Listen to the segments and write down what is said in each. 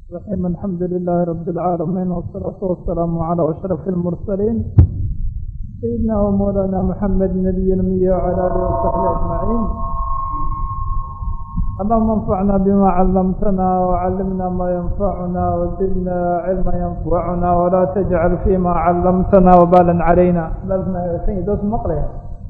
الرحيم الحمد لله رب العالمين والصلاة والسلام على أشرف المرسلين سيدنا ومولانا محمد نبي الأمي وعلى آله وصحبه أجمعين اللهم انفعنا بما علمتنا وعلمنا ما ينفعنا وزدنا علما ينفعنا ولا تجعل فيما علمتنا وبالا علينا سيدات مقلة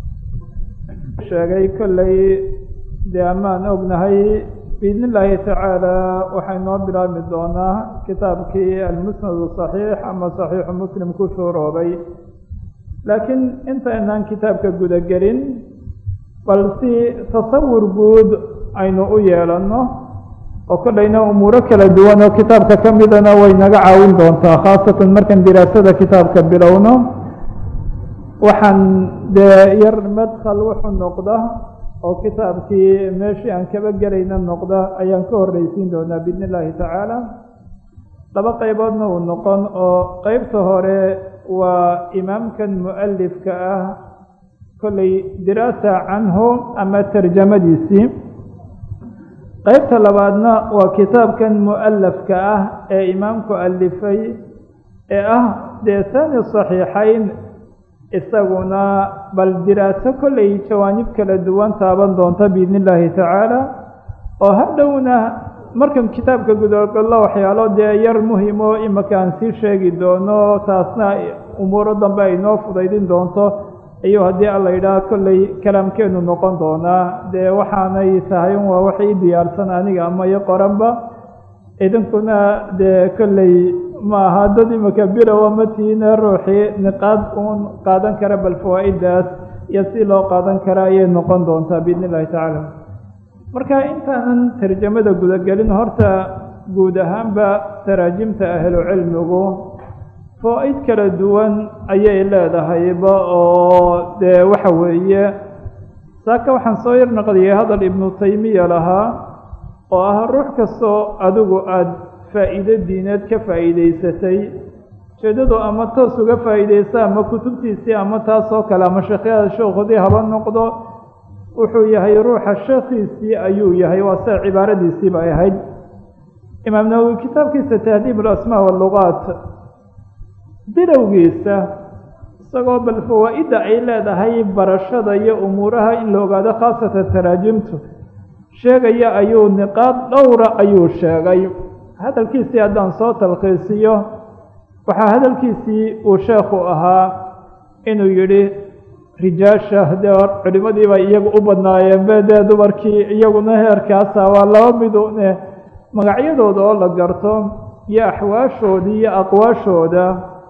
sheegay kollay dee amaan ognahay biidn illaahi tacaala waxay noo bilaabmi doonaa kitaabkii almusnadu saxiix ama saxiixu muslim ku shuuroobay laakiin intaynaan kitaabka gudagelin bal si tasawur guud aynu u yeelanno oo kollayna umuuro kala duwan oo kitaabka ka midana way naga caawin doontaa khaasatan markaan diraasada kitaabka bilowno waxaan dee yar madkhal wuxuu noqda oo kitaabkii meeshii aan kaba gelayna noqda ayaan ka horreysiin doonaa biidn illaahi tacaala laba qayboodna uu noqon oo qeybta hore waa imaamkan mu'alifka ah kollay diraasa canhu ama tarjamadiisii qeybta labaadna waa kitaabkan mu'alafka ah ee imaamku alifay ee ah dee saani saxiixayn isaguna bal diraaso kollay jawaanib kala duwan taaban doonta biidn illaahi tacaala oo hadhowna markan kitaabka gudagallo waxyaalo dee yar muhimo imaka aan sii sheegi doono taasna umuuro dambe ay noo fudaydin doonto ayuu haddii alla yidhaah kollay kalaamkeenu noqon doonaa dee waxaanay tahay un waa wax ii diyaarsan aniga ama iyo qoranba idinkuna dee kollay ma aha dad imaka bilowa matiina ruuxii niqaad uun qaadan kara bal fawaa-idaas iyo si loo qaadan kara ayay noqon doontaa biidn illahi tacaala marka intaanan tarjamada gudagelin horta guud ahaanba taraajimta ahlu cilmigu fawaa-id kala duwan ayay leedahayba oo dee waxa weeye saaka waxaan soo yar naqdiyay hadal ibnu taymiya lahaa oo ah ruux kastoo adigu aada faa'iido diineed ka faa'iidaysatay ujeedadu ama toos uga faa'iidaysa ama kutubtiisii ama taasoo kale ama sheekhyada sheekhoodii haba noqdo wuxuu yahay ruuxa sheekhiisii ayuu yahay waa sida cibaaradiisii bay ahayd imaam nawowi kitaabkiisa tahdiib alasmaa wallugaat bilowgiisa isagoo bal fawaa'idda ay leedahay barashada iyo umuuraha in la ogaado khaasatan taraajimtu sheegaya ayuu niqaad dhowra ayuu sheegay hadalkiisii haddaan soo talkiisiyo waxaa hadalkiisii uu sheekhu ahaa inuu yidhi rijaasha dee culimadiiba iyagu u badnaayeen be dee dumarkii iyaguna heerkaasa waa laba midune magacyadooda oo la garto iyo axwaashoodii iyo aqwaashooda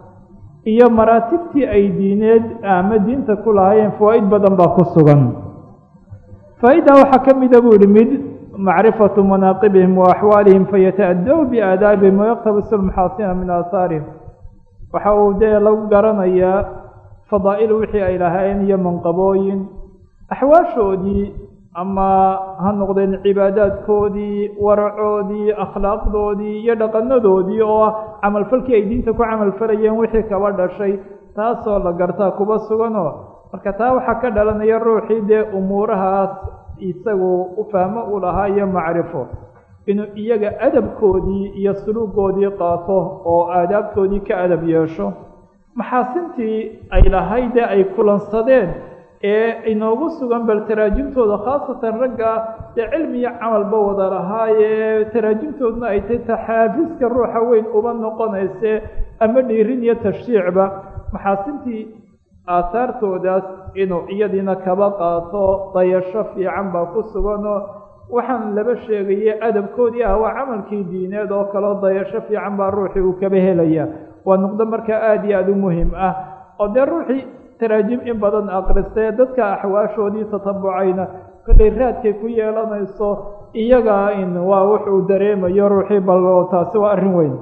iyo maraatibtii ay diineed ama diinta ku lahaayeen fawaa-id badan baa ku sugan faa-iddaa waxaa ka mida buu yihi mid macrifatu manaaqibihim wa axwaalihim fayata-adaw biaadaabihim wayaqtabisu lmaxaasina min aahaarihim waxa uu dee lagu garanayaa fadaa'il wixii ay lahaayeen iyo manqabooyin axwaashoodii ama ha noqdeen cibaadaadkoodii waracoodii akhlaaqdoodii iyo dhaqanadoodii oo ah camalfalkii ay diinta ku camalfalayeen wixii kaba dhashay taasoo la gartaa kuba suganoo marka taa waxaa ka dhalanaya ruuxii dee umuurahaas isagu u fahmo u lahaa iyo macrifo inuu iyaga adabkoodii iyo suluugoodii qaato oo aadaabtoodii ka adab yeesho maxaasintii ay lahaydee ay kulansadeen ee inoogu sugan bal taraajimtooda khaasatan ragga dee cilmi iyo camalba wada lahaayee taraajimtoodna ay tay taxaafiska ruuxa weyn uba noqonayse ama dhiirin iyo tashriicba maxaasintii aahaartoodaas inuu iyadiina kaba qaato dayasho fiican baa ku suganoo waxaan laba sheegayay adabkoodii ah waa camalkii diineed oo kaleo dayasho fiican baa ruuxii uu kaba helaya waa nuqdo markaa aada iyo aada u muhim ah oo dee ruuxii taraajim in badan aqristee dadka axwaashoodii tatabucayna kollay raadkay ku yeelanayso iyaga in waa wuxuu dareemayo ruuxii bal taasi waa arrin weyn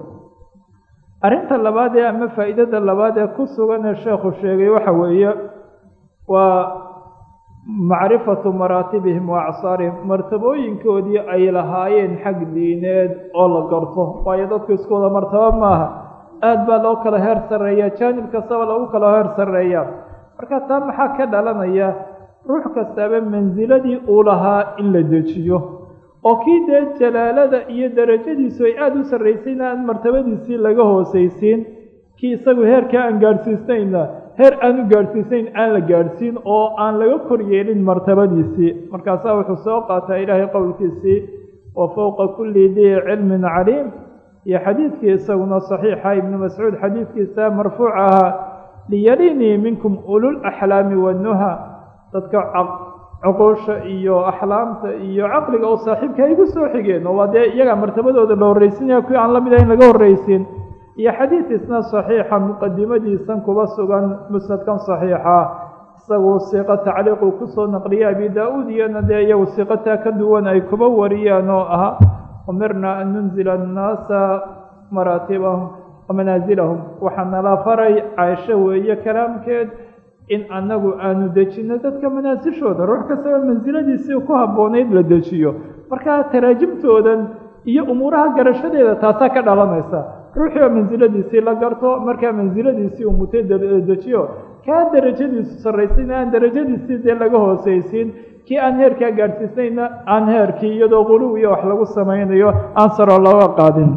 arrinta labaad ee ama faa'iidada labaad ee ku sugan ee sheekhu sheegay waxa weeye waa macrifatu maraatibihim wa acsaarihim martabooyinkoodii ay lahaayeen xag diineed oo la garto waayo dadku isku wada martabo maaha aada baa loo kala heer sarreeya jaanib kastaba lagu kala heer sarreeya marka taa maxaa ka dhalanaya ruux kastaaba mansiladii uu lahaa in la dejiyo oo kii dee jalaalada iyo darajadiisu ay aada u sarraysayna aan martabadiisii laga hoosaysiin kii isagu heerkaa aan gaadhsiisnayna heer aan u gaadhsiisnayn aan la gaadhsiin oo aan laga kor yeelin martabadiisii markaasaa wuxuu soo qaataa ilaahay qowlkiisii wa fowqa kulli dii cilmin caliim iyo xadiidkii isaguna saxiixa ibnu mascuud xadiidkiisa marfuuc ahaa liyalinii minkum ulul axlaami wanuha dadka cuquusha iyo axlaamta iyo caqliga oo saaxiibka ay igu soo xigeen oo waa dee iyagaa martabadooda la horraysinaya kuwii aan la mid ahayn laga horraysiin iyo xadiid isna saxiixa muqadimadiisan kuba sugan musnadkan saxiixa isagu siiqo tacliiquu kusoo naqliyay abi daa-uud iyana dee iyagu siiqataa ka duwan ay kuba wariyaan oo ah umirna an nunzila annaasa maraatibahum wa manaasilahum waxaa nala faray caaisho weeye kalaamkeed in annagu aanu dejino dadka manaasishooda ruux kastaba mansiladiisii ku habboonayd la dejiyo markaa taraajimtoodan iyo umuuraha garashadeeda taasaa ka dhalanaysa ruuxii oo mansiladiisii la garto markaa mansiladiisii uu mutay dejiyo kaa darajadiisu sarraysayna aan darajadiisii dee laga hoosaysiin kii aan heerkaa gaadhsiisnayna aan heerkii iyadoo quluw iyo wax lagu samaynayo aan saroo looga qaadin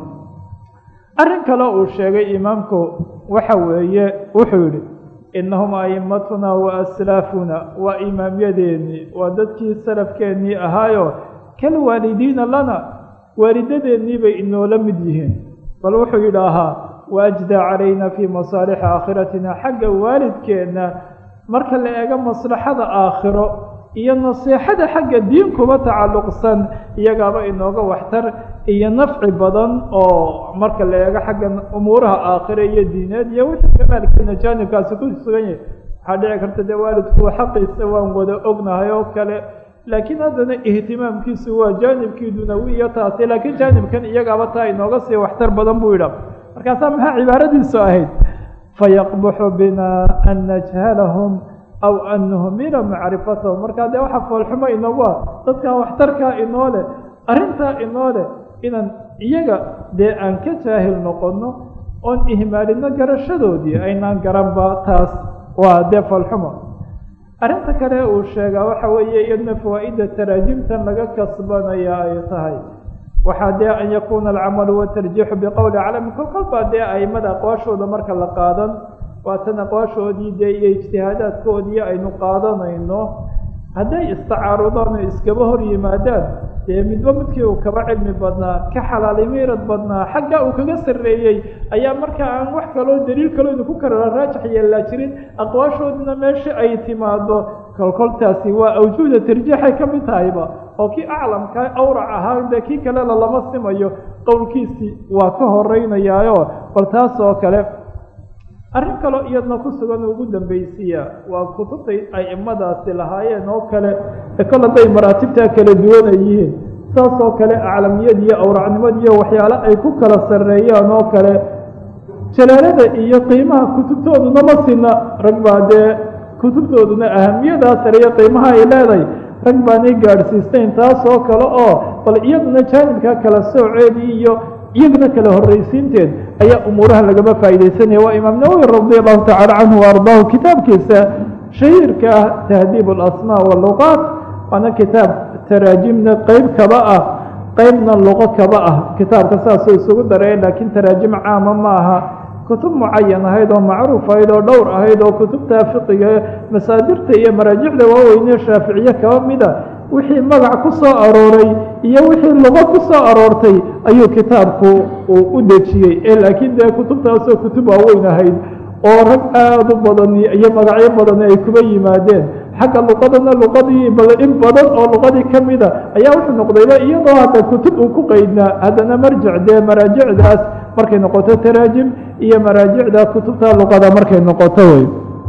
arrin kale uu sheegay imaamku waxa weeye wuxuu yidhi innahum a'immatuna wa aslaafuna waa imaamyadeennii waa dadkii salafkeennii ahaayo kal waalidiina lana waalidadeennii bay inoola mid yihiin bal wuxuu yidhaahaa waajdaa calayna fii masaalixi aakhiratina xagga waalidkeenna marka la eego maslaxada aakhiro iyo nasiixada xagga diin kuba tacalluqsan iyagaaba inooga waxtar iyo nafci badan oo marka la eego xagga umuuraha aakhire iyo diineed iyo wixii kamaalkeena jaanibkaasi ku sugan yahay waxaa dhici karta dee waalidku xaqiisa waan wada ognahay oo kale laakiin haddana ihtimaamkiisu waa jaanibkii dunawiya taasi laakiin jaanibkan iyagaaba taa inooga sii waxtar badan buu yidha markaasaa maxaa cibaaradiisu ahayd fayaqbuxu bina an najhalahum aw an nuhmila macrifatahum markaa dee waxa foolxumo inoogu ah dadkaa waxtarkaa inoo leh arrintaa inoo leh inaan iyaga dee aan ka jaahil noqonno oon ihmaalino garashadoodii aynaan garanba taas waa dee foolxumo arrinta kale uu sheegaa waxa weeye iyadna fawaa'ida taraajimtan laga kasbanaya ay tahay waxaa dee an yakuuna alcamalu watarjiixu biqowli calami kol kolbaa dee aimada aqwaashooda marka la qaadan waatan aqwaashoodii dee iyo ijtihaadaadkoodii aynu qaadanayno hadday istacaarudaan oo iskaba hor yimaadaan dee midba midkii uu kaba cilmi badnaa ka xalaalimiirad badnaa xagga uu kaga sarreeyey ayaa marka aan wax kaloo daliil kaloo idinku kala raajax yeellaa jirin aqwaashoodina meesha ay timaado kolkoltaasi waa awjuuda tarjiixay ka mid tahayba oo kii aclamka awrac ahaa dee kii kalena lama simayo qowlkiisii waa ka horeynayaayo bal taas oo kale arrin kaloo iyadna ku sugan ugu dambaysiya waa kutubtay aimadaasi lahaayeen oo kale ee kol hadday maraatibtaa kala duwana yihiin saas oo kale aclamniyad iyo awracnimad iyo waxyaale ay ku kala sarreeyaan oo kale jalaalada iyo qiimaha kutubtooduna ma sina rag baa dee kutubtooduna ahamiyadaa sareeyo qiimaha ay leedahay rag baanay gaadhsiistayn taas oo kale oo bal iyaduna jaanibkaa kala sooceedii iyo iyaguna kala horraysiinteed ayaa umuuraha lagama faa'iidaysanaya waa imaam nawowi radi allahu tacala canhu wa ardaahu kitaabkiisa shahiirka ah tahdiib alasmaa waluqaat waana kitaab taraajimna qeyb kaba ah qeybna luqo kaba ah kitaabka saasuu isugu daraya laakiin taraajim caama ma aha kutub mucayan ahayd oo macruuf ahayd oo dhowr ahayd oo kutubta fiqiga masaadirta iyo maraajicda waaweyne shaaficiye kaba mida wixii magac ku soo arooray iyo wixii luqo ku soo aroortay ayuu kitaabku uu u dejiyey ee laakiin dee kutubtaasoo kutub waaweyn ahayd oo rag aada u badani iyo magacyo badani ay kuba yimaadeen xagga luqadana luqadii in badan oo luqadii ka mida ayaa wuxuu noqdayba iyadoo hadda kutub uu ku qeydnaa haddana marjic dee maraajicdaas markay noqoto taraajim iyo maraajicda kutubta luqada markay noqoto wey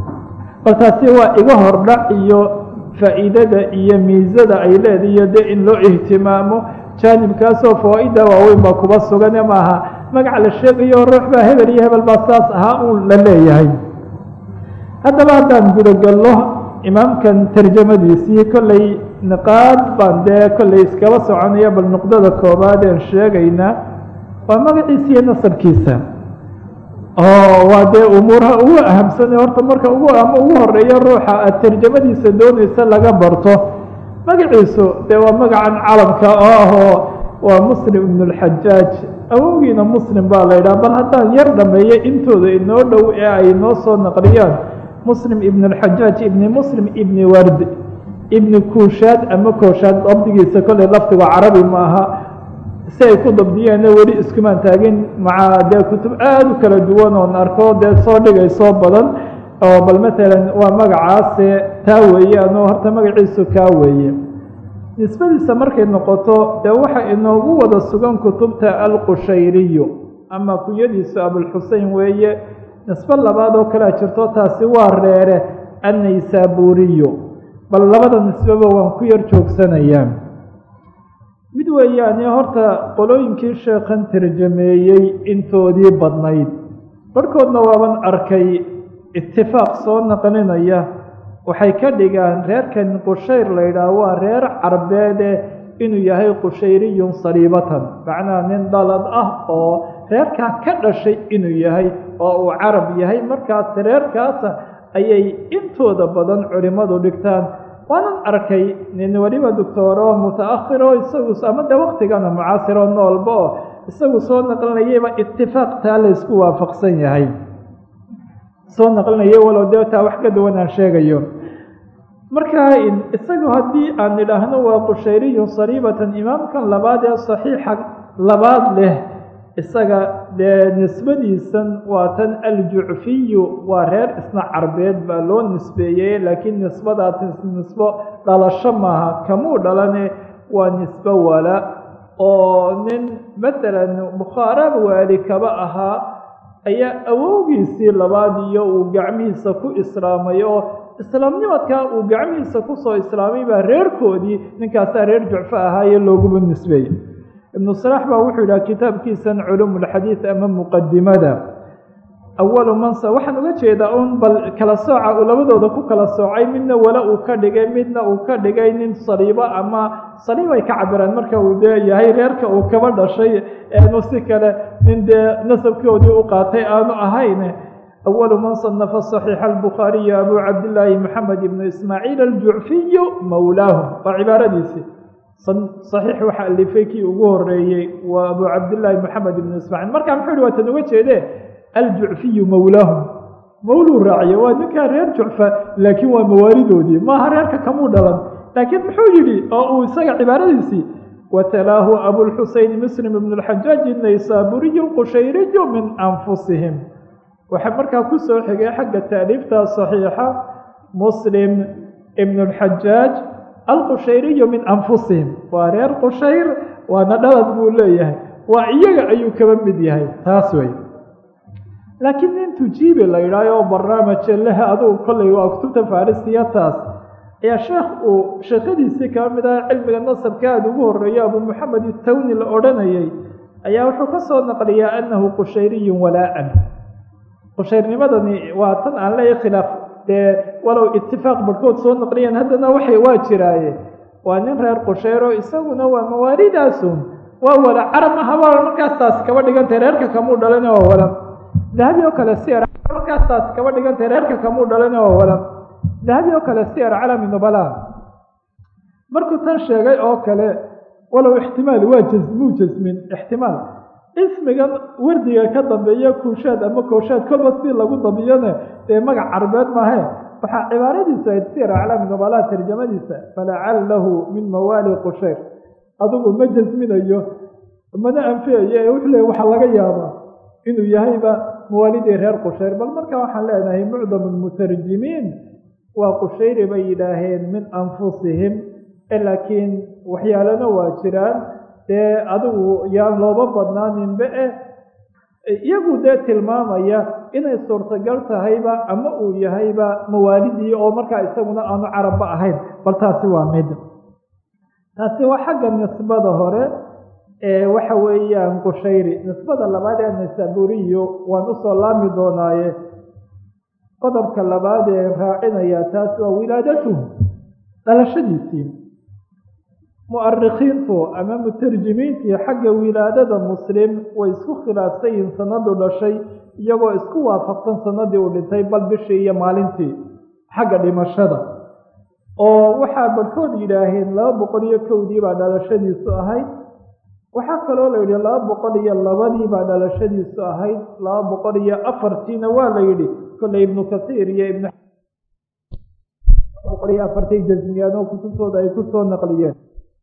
bal taasi waa iga hordhac iyo faa'iidada iyo miisada ay leedahiyo dee in loo ihtimaamo jaanibkaasoo fawaa-ida waaweyn baa kuba sugane maaha magac la sheegayo ruux baa hebel iyo hebel baa saas ahaa uun la leeyahay haddaba haddaan gudagallo imaamkan tarjamadiisii kollay niqaad baan dee kollay iskaba soconaya bal nuqdada koobaad een sheegaynaa waa magaciisa iyo nasabkiisa oo waa dee umuuraha ugu ahamsane horta marka ugu ama ugu horeeya ruuxa aad tarjamadiisa doonaysa laga barto magaciisu dee waa magacan calamka oo ahoo waa muslim ibn اlxajaaj awowgiina muslim baa la yidhaha bal haddaan yar dhameeyo intooda inoo dhow ee ay noo soo naqliyaan muslim ibn اlxajaaj ibni muslim ibni ward ibni kuushaad ama kooshaad dabdigiisa kolley lafdiga carabi ma aha si ay ku dabdiyeenna weli iskumaan taagin maca dee kutub aada u kala duwan oon arko dee soo dhigaysoo badan oo bal matalan waa magacaase taa weeyaan oo horta magaciisu kaa weeye nisbadiisa markay noqoto dee waxa inoogu wada sugan kutubta alqushayriyu ama kunyadiisu abulxusein weeye nisbo labaad oo kalea jirto taasi waa reere annaysaburiyu bal labada nisbeba waan ku yar joogsanayaa mid weeyaane horta qolooyinkii sheekhan tarjameeyey intoodii badnayd barhkoodna waaban arkay itifaaq soo naqlinaya waxay ka dhigaan reerkan qushayr la yidhaah waa reer carbeede inuu yahay qushayriyun saliibatan macnaha nin dhalad ah oo reerkaa ka dhashay inuu yahay oo uu carab yahay markaas reerkaasa ayay intooda badan culimmadu dhigtaan waanan arkay nin weliba doctooro muta-akhiro isagu ama de waktigana mucaasiro noolba oo isagu soo naqlinayayba itifaaq taa laysku waafaqsan yahay soo naqlinayo walow dee taa wax ka duwan aan sheegayo marka isagu haddii aan idhaahno waa qushayriyun sariibatan imaamkan labaad ee saxiixa labaad leh isaga dee nisbadiisan waa tan aljucfiyu waa reer isna carbeed baa loo nisbeeyey laakiin nisbadaas nisbo dhalasho maaha kamuu dhalane waa nisbo wala oo nin matalan bukhaaraba waali kaba ahaa ayaa awowgiisii labaad iyo uu gacmihiisa ku islaamay oo islaamnimadkaa uu gacmihiisa kusoo islaamay baa reerkoodii ninkaasaa reer jucfo ahaaye looguba nisbeeyey ibnu salaax baa wuxuu yidhaha kitaabkiisan culumulxadiid ama muqadimada awalu mansa waxaan uga jeedaa un bal kala sooca uu labadooda ku kala soocay midna wala uu ka dhigay midna uu ka dhigay nin saliibo ama saliib ay ka cabiraan marka uu dee yahay reerka uu kaba dhashay eenu si kale nin dee nasabkoodii u qaatay aanu ahayn awalu man sanafa saxiixa albukhaariyu abu cabdillaahi maxamed ibnu ismaaciil aljucfiyu mawlaahum waa cibaaradiisii saxiix waxa alifay kii ugu horeeyey waa abu cabdillaahi maxamed ibnu ismaaciil marka muxuu yihi waa tan uga jeedee aljucfiyu mawlaahum mawluu raaciye waa ninkaa reer jucfa laakiin waa mawaalidoodii maaha reerka kamuu dhalan laakiin muxuu yidhi oo uu isaga cibaaradiisii watalaahu abulxuseyn muslim ibn اlxajaaj naysaburiyu lqushayriyu min anfusihim waxaa markaa ku soo xigay xagga taaliifta saxiixa muslim ibn اlxajaaj alqushayriyu min anfusihim waa reer qushayr waana dhalad buu leeyahay waa iyaga ayuu kaba mid yahay taas wey laakiin nin tujiibi la yidhaaho oo barnaamije lehe adugu kollay waa kutubta farisiya taas ayaa sheekh uu sheekadiisii kaba mid aha cilmiga nasabka aada ugu horeeyo abu moxamed itawni la odhanayay ayaa wuxuu ka soo naqliyaa annahu qushayriyun walaa-an qushayrnimadani waa tan aan leeyahy khilaaf dee walow itifaaq barhkood soo naqliyeen haddana waxay waa jiraaye waa nin reer qushayro isaguna waa mawaalidaasun waa wala carab aha waa markaas taas kaba dhigantay reerka kamuu dhalin oo wala dahabi oo kale siyar markaas taas kaba dhigantay reerka kamuu dhalin oo wala dahabi oo kale siyar calami nubala markuu tan sheegay oo kale walow ixtimaal waa jasmuu jasmin ixtimaal ismigan wardiga ka dambeeya kuushaad ama kooshaad kolba si lagu dabiyone dee magac carbeed maahe waxaa cibaaradiisu ayd siyar aclaami nubala tarjamadiisa falacalahu min mawaali qushayr adigu ma jasminayo mana anfiyayo ee wuxuu leey waxaa laga yaabaa inuu yahayba mawaalidii reer qushayr bal marka waxaan leenahay mucdamu lmutarjimiin waa qushayri bay yidhaaheen min anfusihim laakiin waxyaalana waa jiraan dee adigu yaan looba badnaaninba eh iyagu dee tilmaamaya inay suurtagal tahayba ama uu yahayba mawaalidii oo markaa isaguna aanu carabba ahayn bal taasi waa mid taasi waa xagga nisbada hore ee waxa weeyaan qushayri nisbada labaad ee naysaburiyo waan usoo laami doonaaye qodobka labaad ee raacinaya taas waa wilaadatuhu dhalashadiisii mu'arikhiintu ama mutarjimiintii xagga wilaadada muslim way isku khilaafsan yihiin sanadu dhashay iyagoo isku waafaqsan sanadii uu dhintay bal bishii iyo maalintii xagga dhimashada oo waxaa barhkood yidhaaheen laba boqol iyo kowdii baa dhalashadiisu ahayd waxaa kaloo la yidhi laba boqol iyo labadii baa dhalashadiisu ahayd laba boqol iyo afartiina waa la yidhi kolley ibnu kasiir iyo ibnu boqol iyo afartay jasmiyaan oo kutubtooda ay kusoo naqliyeen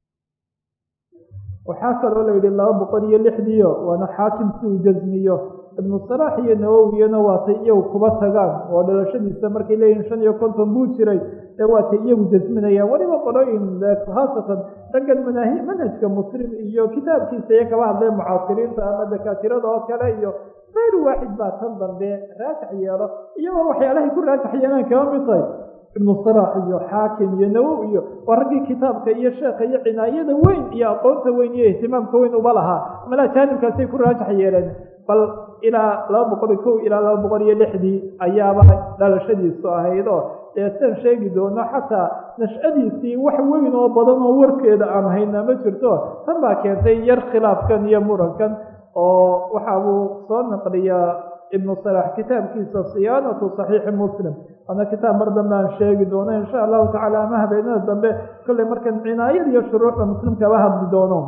waxaa kaloo la yidhi laba boqol iyo lixdiio waana xaakim si uu jasmiyo ibnu salaax iyo nawowiyana waatay iyagu kuba tagaan oo dhalashadiisa markay leeyihin shan iyo konton buu jiray ee waatay iyagu jasminayaan weliba qolooyin khaasatan raggan manaahi manhajka muslim iyo kitaabkiisa iyo kaba hadlee mucaasiriinta ama dakaatirada oo kale iyo kayr waaxid baa tan dambe raakax yeelo iyagoo waxyaalahay ku raakax yeelaan kaba mid tahay ibnu salaax iyo xaakim iyo nawow iyo waa raggii kitaabka iyo sheekha iyo cinaayada weyn iyo aqoonta weyn iyo ihtimaamka weyn uba lahaa malaa jaanibkaasay ku raakax yeeleen bal ilaa laba boqol iyo kow ilaa laba boqol iyo lixdii ayaaba dhalashadiisu ahayd oo dee saan sheegi doono xataa nashadiisii wax weyn oo badan oo warkeeda aan haynaa ma jirto tan baa keentay yar khilaafkan iyo murankan oo waxa uu soo naqliyaa ibnu salaax kitaabkiisa siyaanatu saxiixi muslim waana kitaab mar dambe aan sheegi doono insha allahu tacala ama habeenada dambe kolley markan cinaayada iyo shuruucda muslimkaba hadli doono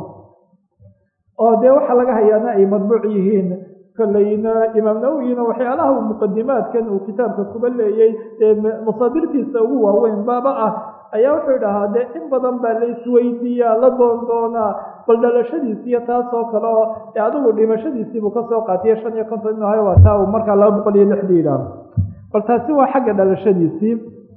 oo dee waxaa laga hayaana ay madbuuc yihiin kolleyna imaam nawowina waxyaalaha uu muqadimaadkan uu kitaabka kuba leeyey dee masaadirtiisa ugu waaweyn baaba ah ayaa wuxuu idhahaa dee in badan baa la isweydiiyaa la doon doonaa bal dhalashadiisiiyo taasoo kale oo dee adigu dhimashadiisiibuu kasoo qaatiye shan iyo konton inu hayo waa taa uu markaa laba boqol iyo lixdii idhaah bal taasi waa xagga dhalashadiisii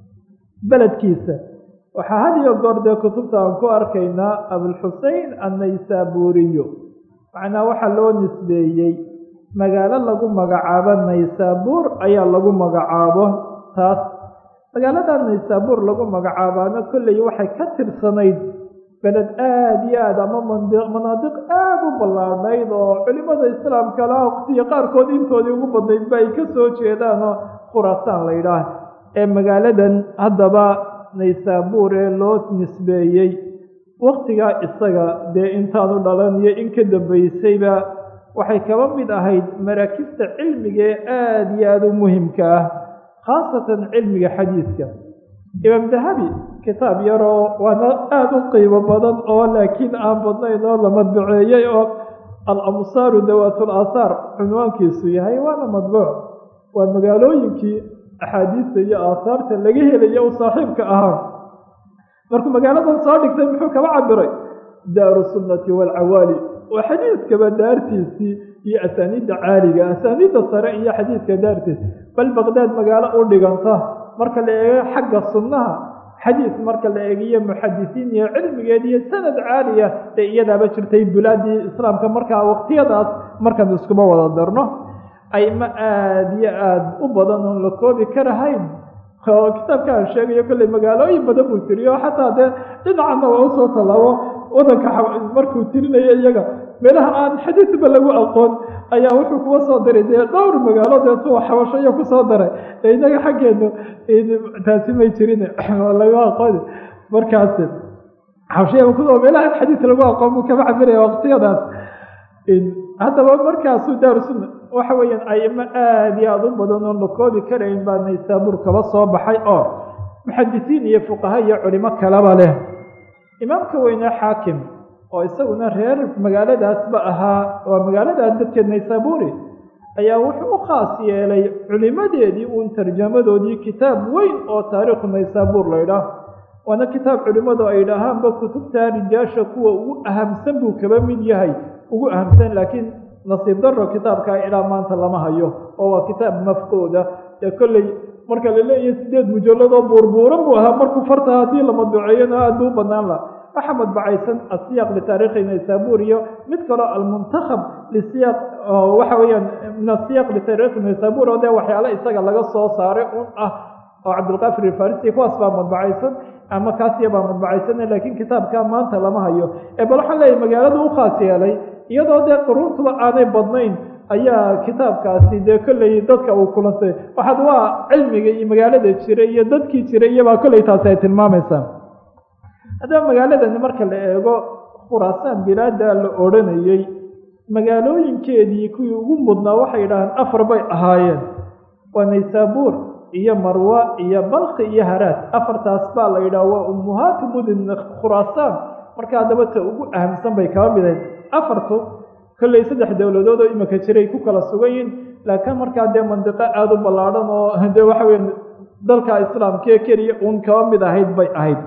beledkiisa waxaa had iyo goor dee kutubta aan ku arkaynaa abulxusein annaysaburiyo macnaa waxaa loo nisbeeyey magaalo lagu magacaabo naysaabuur ayaa lagu magacaabo taas magaalada naysaabuur lagu magacaabaana kolley waxay ka tirsanayd beled aada iyo aad ama manaadiq aada u ballaadhnayd oo culimada islaamka la waqtiyo qaarkood intoodii ugu badnaydba ay ka soo jeedaan oo khuraasaan la yidhaah ee magaaladan haddaba naysaabuur ee loo nisbeeyey waktigaa isaga dee intaanu dhalan iyo in ka dambaysayba waxay kaba mid ahayd maraakibta cilmiga ee aada iyo aada u muhimka ah khaasatan cilmiga xadiidka imaam dahabi kitaab yaroo waana aada u qiimo badan oo laakiin aan badnayn oo la madbuceeyey oo al-amsaaru dawaat aahaar cunwaankiisu yahay waana madbuuc waa magaalooyinkii axaadiista iyo aahaarta laga helaya u saaxiibka ahaa markuu magaaladan soo dhigtay muxuu kaba cabiray daaru sunnati waalcawaali waa xadiidkaba daartiisii iyo asaaniidda caaliga asaaniidda sare iyo xadiidka daartiis bal baqdaad magaalo u dhiganta marka la eego xagga sunnaha xadiis marka la eegiyo muxadisiin iyo cilmigeed iyo sanad caaliya ee iyadaaba jirtay bulaadii islaamka markaa waqtiyadaas markaan iskuma wada darno ayma aada iyo aada u badan oon la koobi karahayn oo kitaabka aan sheegayo kolley magaalooyin badan buu tiriyo xataa dee dhinacana waa usoo tallaabo wadanka markuu tirinayo iyaga meelaha aan xadiisba lagu aqoon ayaa wuxuu kuwa soo diray dee dhowr magaalo deetu xabasho iyo kusoo daray ee inaga xaggeenu taasi may jirin lagu aqooni markaas xabashaya ku meelaha aan xadiis lagu aqoon buu kama cabiraya waqtiyadaas haddaba markaasuu daaru sunna waxa weeyaan aimo aada iyo aada u badan oon la koobi karayn baa naysaabuur kaba soo baxay oo muxadisiin iyo fuqaha iyo culimo kalaba leh imaamka weynaa xaakim oo isaguna reer magaaladaasba ahaa waa magaaladaa dadkeed naysaabuuri ayaa wuxuu u khaas yeelay culimadeedii uun tarjamadoodii kitaab weyn oo taariikhu naysaabuur la ydhaah waana kitaab culimmadu ay dhahaanba kutubta rijaasha kuwa ugu ahamsan buu kaba mid yahay ugu ahamsan laakiin nasiib daro kitaabkaa ilaa maanta lama hayo oo waa kitaab mafquuda ee kolley marka la leeyahay sideed mujalladoo buurbuuran buu ahaa markuu farta haddii la madbuceeyana aada buu u banaan laha waxaa madbacaysan asiyaaq litaariikhi naysaabuur iyo mid kaloo almuntakhab lisiyaaq waxa weeyaan min asiyaaq litaariikhi naysaabuur oo dee waxyaale isaga laga soo saaray un ah oo cabdilqaafir alfarisi kuwaas baa madbacaysan ama kaasiya baa madbacaysan laakiin kitaabka maanta lama hayo ee bal waxaan leeyahay magaaladu u khaas yeelay iyadoo dee quruuntuba aanay badnayn ayaa kitaabkaasi dee kolley dadka uu kulansay waxaad waa cilmiga iyo magaalada jiray iyo dadkii jiray iyobaa kolley taasi ay tilmaamaysaa haddaba magaaladani marka la eego khuraasaan bilaada la odhanayey magaalooyinkeedii kuwii ugu mudnaa waxay yidhaaheen afar bay ahaayeen waa naysaabuur iyo marwa iyo balki iyo haraad afartaas baa la yidhaha waa ummuhaatu mudin khuraasaan marka haddaba ta ugu ahamsan bay kaba midayd afartu kolley saddex dowladood oo imika jiray ku kala sugan yihin laakiin markaa dee mandiqo aada u ballaadhan oo dee waxa weya dalka islaamkee keliya uun kaba mid ahayd bay ahayd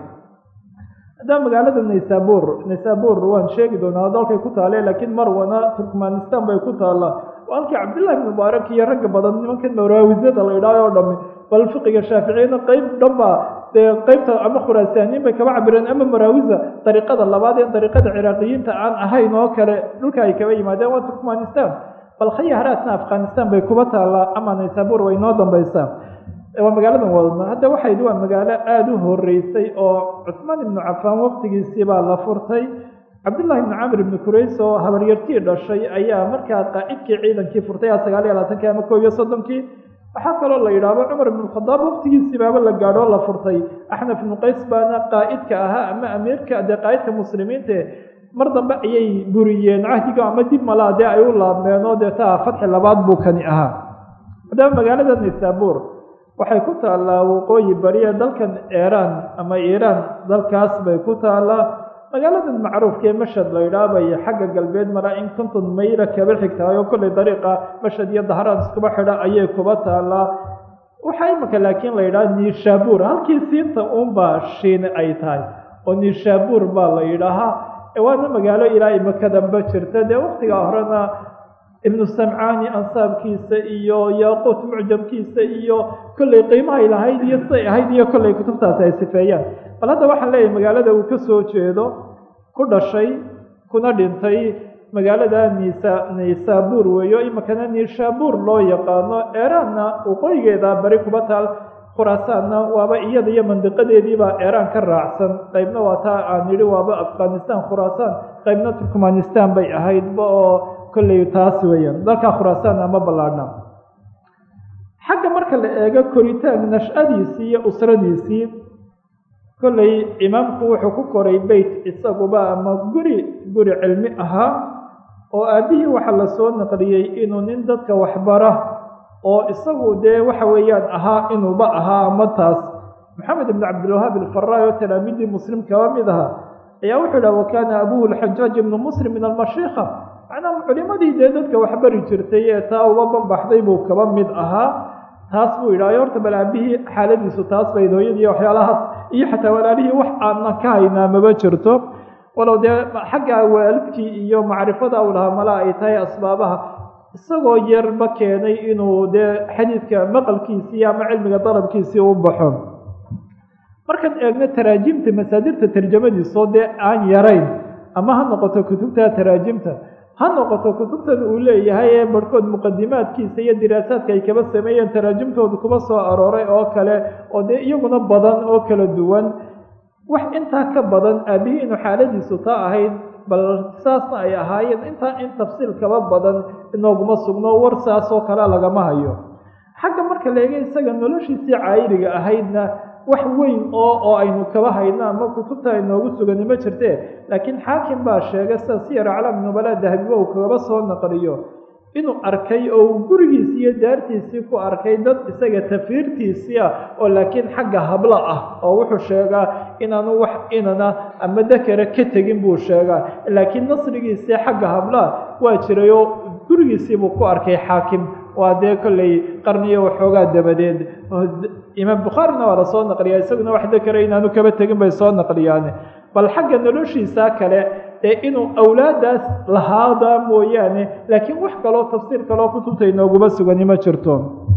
haddaa magaalada naysabur naysabur waan sheegi doonaa dalkay ku taale laakiin marwana turkmanistan bay ku taallaa halkii cabdillahi ibn mubaarak iyo ragga badan nimankan maraawisada la idhaayo oo dhami bal fiqiga shaaficiyana qeyb dhanba dee qeybta ama khuraasaaniin bay kaba cabireen ama maraawisa dariiqada labaad ee dariiqada ciraaqiyiinta aan ahayn oo kale dhulka ay kaba yimaadeen waa turkmanistan bal khayaharaasna afghanistan bay kuba taallaa ama naysabur way noo dambaysaa waa magaaladan wadadna hadda waxay waa magaalo aada u horeysay oo cusmaan ibnu cafaan waqtigiisii baa la furtay cabdullahi ibnu camr ibni kurays oo habaryartii dhashay ayaa markaa qaa'idkii ciidankii furtay a sagaal iyo labaatankii ama koob iyo soddonkii waxaa kaloo la yidhaahdo cumar ibnu khadaab waqtigiisii baaba la gaadho la furtay axnaf ibnu qays baana qaa'idka ahaa ama amiirka dee qaa'idka muslimiinta mar dambe ayay buriyeen cahdiga ama dib malaa dee ay u laabmeen oo dee taa fatxi labaad buu kani ahaa haddaba magaalada naysabur waxay ku taallaa waqooyi bariya dalkan iiraan ama iiraan dalkaas bay ku taallaa magaaladan macruufkaee mashad la yidhaabay xagga galbeed maraa in konton mayla kaba xigtahay oo kollay dariiqa mashad iyo dahraan iskuba xidha ayay kuba taallaa waxaa imika laakiin la yidhaha niishabuur halkii siinta uunbaa shiine ay tahay oo niishabuur baa la yidhaahaa waana magaalo ilaa imikadanba jirta dee waqtigaa horena ibnu samcaani ansaabkiisa iyo yaaquut mucjamkiisa iyo kollay qiimahay lahayd iyo siday ahayd iyo kollay kutubtaasi ay sifeeyaan bal hadda waxaan leeyahay magaalada uu ka soo jeedo ku dhashay kuna dhintay magaalada nisa naysabur weeyo imikana niishabuur loo yaqaano eeraanna waqooyigeeda bari kuba taal khuraasaanna waaba iyada iyo mandiqadeediibaa eeraan ka raacsan qaybna waa taa aan nidhi waaba afghanistan khuraasaan qaybna turkmanistan bay ahaydba oo kolley taas weeyaan dalkaa khuraasaan ama ballaadhna xagga marka la eego koritaan nash-adiisii iyo usradiisii kolley imaamku wuxuu ku koray beyt isaguba ama guri guri cilmi ahaa oo aabbihii waxaa lasoo naqliyey inuu nin dadka waxbara oo isagu dee waxa weeyaan ahaa inuuba ahaa ama taas maxamed ibn cabdilwahaab alfaraay oo talaamiidii muslim kaba mid ahaa ayaa wuxuu dhaha wakaana abuhu alxajaaj ibnu muslim min almashiikha macnaa culimadii dee dadka waxbari jirtay ee taa uba banbaxday buu kaba mid ahaa taas buu yidhaha horta bal aabihii xaaladiisu taas bayd hooyadii waxyaalahaas iyo xataa walaalihii wax aanna ka haynaa maba jirto walow dee xagga waalidkii iyo macrifada u lahaa mala ay tahay asbaabaha isagoo yarba keenay inuu dee xadiidka maqalkiisii ama cilmiga dalabkiisii u baxo markaan eegno taraajimta masaadirta tarjamadiisoo dee aan yarayn ama ha noqoto kutubta taraajimta ha noqoto kutubtan uu leeyahay ee barhkood muqadimaadkiisa iyo diraasaadka ay kaba sameeyeen taraajimtooda kuba soo arooray oo kale oo dee iyaguna badan oo kala duwan wax intaa ka badan aabihii inuu xaaladiisu taa ahayd bal saasna ay ahaayeen intaa in tafsiil kaba badan inooguma sugno war saas oo kale lagama hayo xagga marka la eega isaga noloshiisii caayiriga ahaydna wax weyn oo oo aynu kaba hayno ama kutubta inoogu sugani ma jirte laakiin xaakim baa sheegay sida siyar aclaam nubala dahabiba uu kagaba soo naqliyo inuu arkay oo uu gurigiisii iyo daartiisii ku arkay dad isaga tafiirtiisii ah oo laakiin xagga hablo ah oo wuxuu sheegaa inaanu wax inana ama dakara ka tegin buu sheegaa laakiin nasrigiisii xagga hablaah waa jiray oo gurigiisiibuu ku arkay xaakim waa dee kolley qarniyo waxoogaa dabadeed imaam bukhaarina waa lasoo naqliyaa isaguna wax dakara inaanu kaba tegin bay soo naqliyaan bal xagga noloshiisa kale ee inuu awlaadaas lahaada mooyaane laakiin wax kaloo tafsiir kaloo kutubta inooguma sugani ma jirto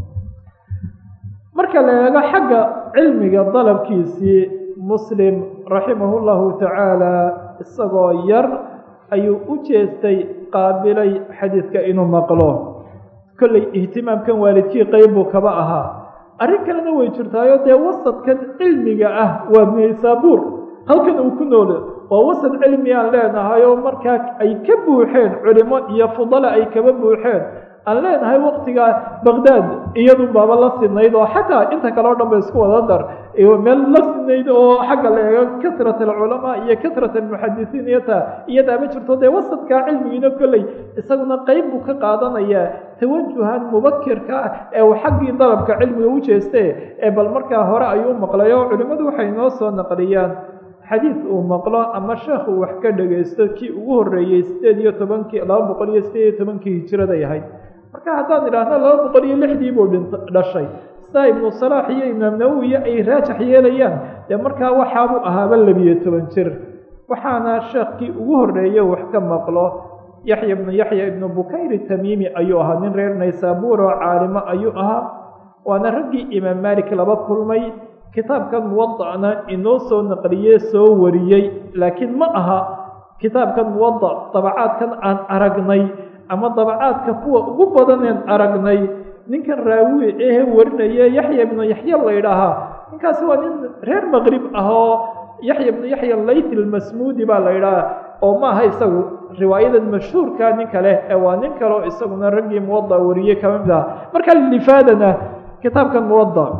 marka la eego xagga cilmiga dalabkiisii muslim raximahu llahu tacaala isagoo yar ayuu u jeestay qaabilay xadiidka inuu maqlo kolley ihtimaamkan waalidkii qeyb buu kaba ahaa arrin kalena way jirtaayo dee wasadkan cilmiga ah waa naysaabuur halkan uu ku noole waa wasad cilmi aan leenahay oo markaa ay ka buuxeen culimo iyo fudala ay kaba buuxeen aan leenahay waktiga baqdaad iyadu baaba la sinayd oo xataa inta kale o dhan ba isku wada dar meel la sinayd oo xagga la eego kasrat alculamaa iyo kasrat almuxadisiin iyo taa iyadaa ma jirto dee wasadkaa cilmigiina kolley isaguna qeyb buu ka qaadanayaa tawajuhan mubakirka ah ee uu xaggii dalabka cilmiga u jeeste ee bal markaa hore ayuu maqlay oo culimmadu waxay noo soo naqliyaan xadiid uu maqlo ama sheekh uu wax ka dhagaysto kii ugu horreeyey sideed iyo tobankii laba boqol iyo sideed iyo tobankii hijiraday ahayd marka haddaan idhaahno laba boqol iyo lixdii buu dhin dhashay sidaa ibnu salaax iyo imaam nawowiya ay raajax yeelayaan dee markaa waxaabuu ahaaba labiyo toban jir waxaana sheekhkii ugu horreeye wax ka maqlo yaxya ibnu yaxya ibnu bukayri tamiimi ayuu ahaa nin reer naysaabuur oo caalimo ayuu ahaa waana raggii imaam maalik laba kulmay kitaabkan muwadacna inoo soo naqliyee soo wariyey laakiin ma aha kitaabkan muwadac dabacaadkan aan aragnay ama dabacaadka kuwa ugu badaneen aragnay ninkan raawi ehe warinaya yaxya ibnu yaxya la ydhaahaa ninkaasi waa nin reer maqrib ah oo yaxya ibnu yaxya layt almasmuudi baa la ydhahaa oo ma aha isagu riwaayadan mashhuurka ninka leh ee waa nin kaleo isaguna raggii muwadac wariyey kama mid aha marka lifaadana kitaabkan muwadac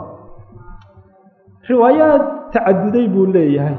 riwaayaad tacaduday buu leeyahay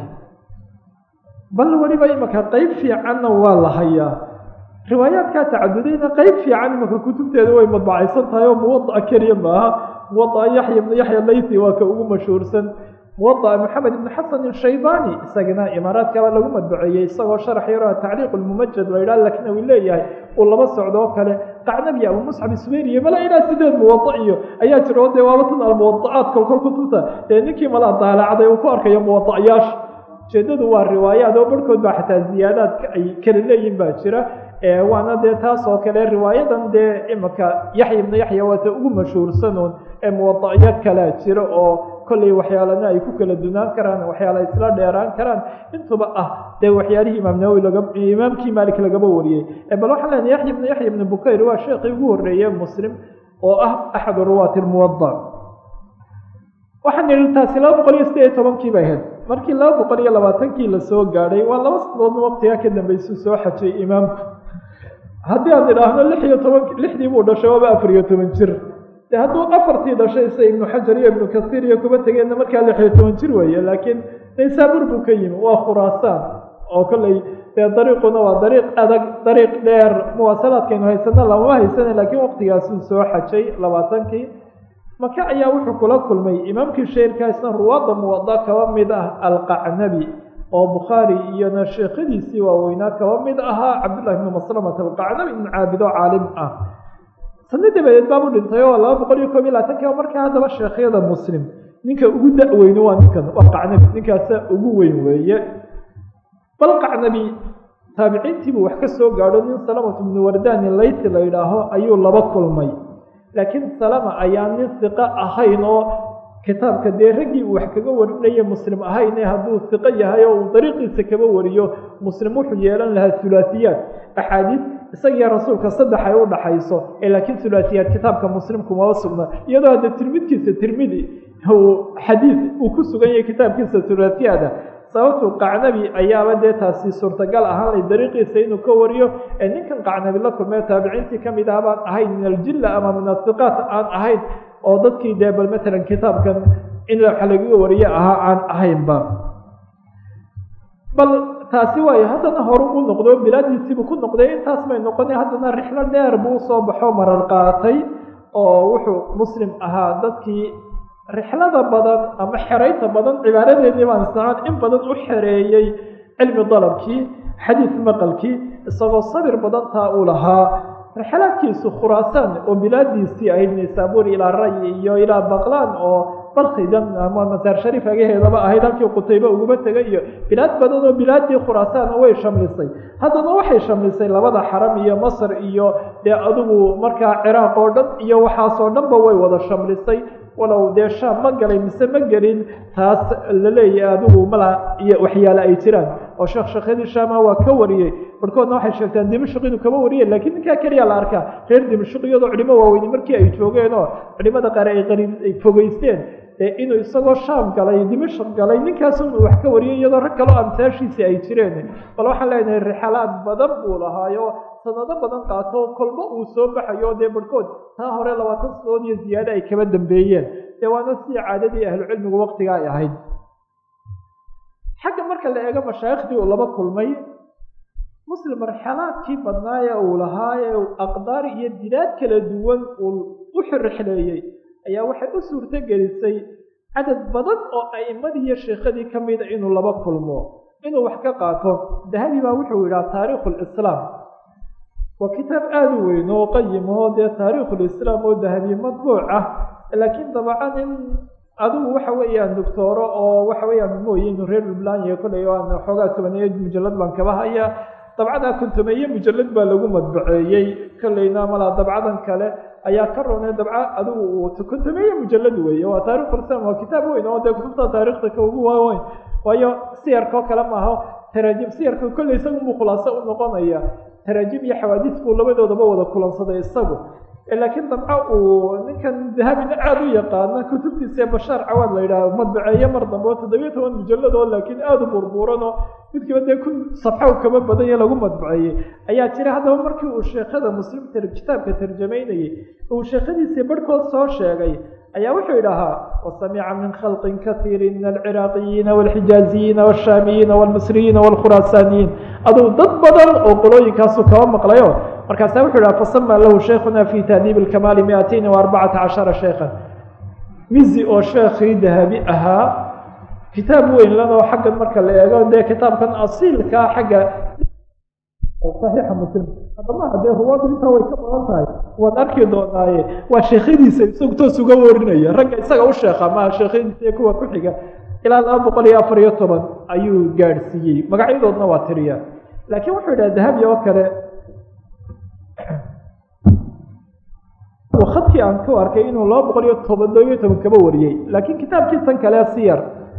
bal weliba imaka qeyb fiicanna waa la hayaa riwaayaadkaa tacadudayna qeyb fiican imaka kutubteeda way madbacaysan tahay oo muwadaca keliya maaha muwadaca yaxya ibnu yaxya layti waa ka ugu mashhuursan muwadaca maxamed ibnu xasan ishaybani isagana imaaraadkaba lagu madbaceeyey isagoo sharax yaro tacliiq lmumajad la yidhaha lakin uu leeyahay uu laba socdo oo kale qacnabi abu musxab isweyriye mala ilaa sideed muwadac iyo ayaa jira oo dee waaba tan almuwadacaad kolkol kutubta dee ninkii mala daalacday uu ku arkayo muwadacyaasha ujeedadu waa riwaayaad oo barhkood baa xataa ziyaadaadka ay kala leeyihin baa jira waana dee taas oo kale riwaayadan dee imika yaxya ibnu yaxya waata ugu mashhuursanuun ee muwadacyo kalea jira oo kolley waxyaalana ay ku kala dunaan karaan waxyaala isla dheeraan karaan intuba ah dee waxyaalihii imaam nawowi laga imaamkii maalik lagaba wariyey bal waxaan leenahay yaxya ibnu yaxya ibnu bukayr waa sheekii ugu horreeye muslim oo ah axadu ruwaati lmuwadac waxaan idhi taasi laba boqol iyo sideed iyo tobankii bay ahayd markii laba boqol iyo labaatankii lasoo gaadhay waa laba sanadoodna waqtigaa ka dambeysuu soo xajay imaamku haddii aan idhaahno lix iyo toban lixdii buu dhashay waaba afar iyo toban jir de hadduu afartii dhashay sida ibnu xajar iyo ibnu kasiir iyo kuba tegeenna markaa lix iyo toban jir weeye laakiin naysaabuur buu ka yimi waa khuraasaan oo kolley dee dariiquna waa dariiq adag dariiq dheer muwaasalaadkaynu haysano lamama haysana laakiin waqtigaasuu soo xajay labaatankii maka ayaa wuxuu kula kulmay imaamkii sheerkaasna ruwaadda muwada kaba mid ah alqacnabi oo bukhaari iyona sheekhadiisii waaweynaa kaba mid ahaa cabdullahi ibnu maslamat alqacnabi ibnu caabido caalim ah sano dabadeed baabu dhintay oo laba boqol iyo koob iyo labaatanki markaa haddaba sheekhyada muslim ninka ugu da-weyne waa ninkan waa qacnabi ninkaasa ugu weyn weeye bal qacnabi taabiciintiibuu wax ka soo gaadho nin salamatu ibnu wardani layti la yidhaaho ayuu laba kulmay laakiin salama ayaa nin siqo ahayn oo kitaabka dee raggii uu wax kaga warinaya muslim ahayne hadduu siqo yahay oo uu dariiqiisa kaba wariyo muslim wuxuu yeelan lahaa hulaasiyaad axaadiid isagiyo rasuulka saddex ay u dhaxayso ee laakiin hulaasiyaad kitaabka muslim kumaba sugna iyadoo hadda tirmidkiisa tirmidi uu xadiid uu ku sugan yahay kitaabkiisa hulaasiyaada sababtu qacnabi ayaaba dee taasi suurtagal ahaan lay dariiqiisa inuu ka wariyo ee ninkan qacnabi la kulmee taabiciintii ka mid ah baan ahayn min aljilla ama min asiqaat aan ahayn oo dadkii dee bal matalan kitaabkan in wax lagaga wariyo ahaa aan ahaynba bal taasi waayo haddana horu u noqdo bilaadiisiibuu ku noqday intaas bay noqona haddana rixlo dheer buu usoo baxo marar qaatay oo wuxuu muslim ahaa dadkii rixlada badan ama xeraynta badan cibaaradeedii baan isnacaan in badan u xereeyey cilmi dalabkii xadiid maqalkii isagoo sabir badan taa uu lahaa rixlaadkiisu khuraasaan oo bilaadiisii ahayd naysaabuur ilaa ray iyo ilaa baqlaan oo balkidan ama masaar shariif agaheedaba ahayd halkii qutaybe uguma tegay iyo bilaad badan oo bilaadii khuraasaan way shamlisay haddana waxay shamlisay labada xaram iyo masr iyo dee adigu markaa ciraaq oo dhan iyo waxaasoo dhanba way wada shamlisay walow dee shaam ma galay mise ma gelin taas la leeyahay adigu mala iyo waxyaale ay jiraan oo sheekh sheekhyadii shaama waa ka wariyey barhkoodna waxay sheegtaan dimashq inuu kaba wariyey laakiin ninkaa keliya la arkaa reer dimashq iyadoo culimo waaweyni markii ay joogeen oo culimada qaar ay qari ay fogeysteen inuu isagoo shaam galay dimashaq galay ninkaasun uu wax ka wariyay iyadoo rag kaloo amsaashiisii ay jireen bal waxaan leenahay rixalaad badan buu lahaayo sanado badan qaato kolba uu soo baxayo dee barhkood taa hore labaatan sanadood iyo ziyaado ay kaba dambeeyeen dee waana sidii caadadii ahlucilmigu waqtiga ay ahayd xagga marka la eego mashaayikhdii uu laba kulmay muslim marxalaadkii badnaaye uu lahaa ee aqdaar iyo dilaad kala duwan uu u xirixleeyey ayaa waxay u suurto gelisay cadad badan oo a'immadii iyo sheekhadii ka mida inuu laba kulmo inuu wax ka qaato dahabi baa wuxuu yidhaha taariikhu lislaam waa kitaab aada u weyn oo qayim oo dee taariikhulislaam oo dahabi madbuuc ah laakiin dabacan in adigu waxa weeyaan doctooro oo waxa weeyaan mooye inuu reer puntland yahay kollay aan xoogaa tobaneeyo mujallad baan kaba haya dabcadaa kontomeeye mujallad baa lagu madbaceeyey kollayna malaa dabcadan kale ayaa ka roonay dabca adigu uu kontomeeye mujallad weeye waa taarikhul-islam waa kitaab weyn oo dee kutubta taarikhda ka ugu waaweyn waayo siyarka oo kale maaha taraajim siyarka kollay isagu muu khulaaso u noqonaya taraajim iyo xawaadiis buu labadoodaba wada kulansaday isagu laakiin dabca uu ninkan dahabina aada u yaqaana kutubtiisa bashaar cawaad la yidhaaho madbaceeye mar dambe oo toddobiyo toban mujallad oo laakiin aada u burbuuran oo midkiiba dee kun safxo kama badan iyo lagu madbaceeyey ayaa jira haddaba markii uu sheekhada muslim kitaabka tarjamaynayey uu sheekhadiisii barhkood soo sheegay ayaa wuxuu idhahaa wasamica min khalqin kaiiri min alciraaqiyiina walxijaaziyiina walshaamiyiina walmisriyiina walkhuraasaaniyiin aduu dad badan oo qolooyinkaasu kaba maqlayo markaasaa wuxuu idhaha fasama lahu sheikhuna fi tahdiib alkamaali miatain wa arbacata cashara sheekhan mizi oo sheekhii dahabi ahaa kitaab weyn lanoo xaggan marka la eego dee kitaabkan asiilkaa xagga saxiixa muslim haddama haddee ruwaadu intaa way ka badan tahay waad arki doonaaye waa sheekhadiisa isagu toos uga warinaya ragga isaga u sheekha maha sheekhadiisa iyo kuwa ku xiga ilaa laba boqol iyo afar iyo toban ayuu gaadhsiiyey magacyadoodna waa tiriya laakiin wuxuu yidhaha dahabi oo kale khadkii aan ku arkay inuu laba boqol iyo tobandobiyo toban kaba wariyey laakiin kitaabkiisan kale siyar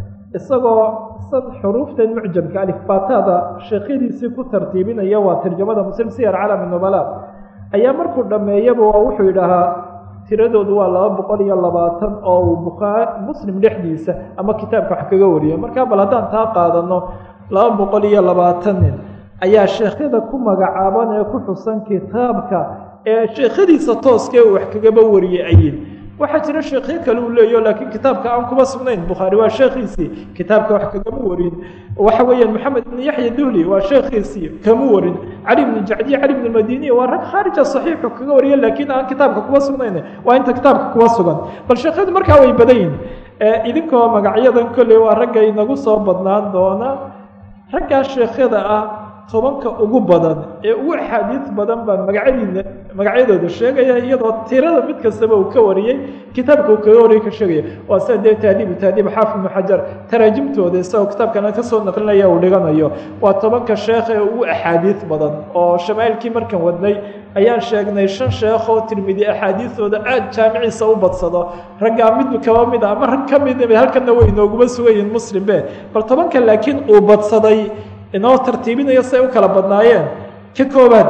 isagoo san xuruuftan mucjamka alifbatada sheekhadiisii ku tartiibinaya waa tarjamada muslim siyar calami nubala ayaa markuu dhammeeyaba wuxuu yidhaahaa tiradoodu waa laba boqol iyo labaatan oo uu bukhaa muslim dhexdiisa ama kitaabka wax kaga wariya markaa bal haddaan taa qaadano laba boqol iyo labaatan nin ayaa sheekhyada ku magacaaban ee ku xusan kitaabka ee sheekhadiisa tooskee uu wax kagaba wariyey ayin waxaa jira sheekhyo kale uu leeyaho laakiin kitaabka aan kuma sugnayn bukhaari waa sheekhiisii kitaabka wax kagama warin waxa weeyaan maxamed ibn yaxya duhli waa sheekhiisii kama warin cali ibn jacdiy cali ibn madini waa rag khaarija saxiixu kaga wariya laakiin aan kitaabka kuma sugnayn waa inta kitaabka kuma sugan bal sheekhyadu markaa way badan yihin idinkoo magacyadan kolley waa ragga inagu soo badnaan doona raggaa sheekhyada ah tobanka ugu badan ee ugu axaadiis badan baan magacyadiina magacyadooda sheegaya iyadoo tirada mid kastaba uu ka wariyey kitaabka uu kaga wariyey ka sheegaya waa sida dee taadiibu taadiib xaafid ibnu xajar taraajimtooda isagoo kitaabkana kasoo naqlinaya uu dhiganayo waa tobanka sheekh ee ugu axaadiis badan oo shamaailkii markan wadnay ayaan sheegnay shan sheekh oo tirmidi axaadiistooda aada jaamiciisa u badsado raggaa mid kaba mid a ama rag ka mid halkana way inooguma sugayihin muslimbe bal tobanka laakiin uu badsaday inoo tartiibinayo say u kala badnaayeen ka koobaad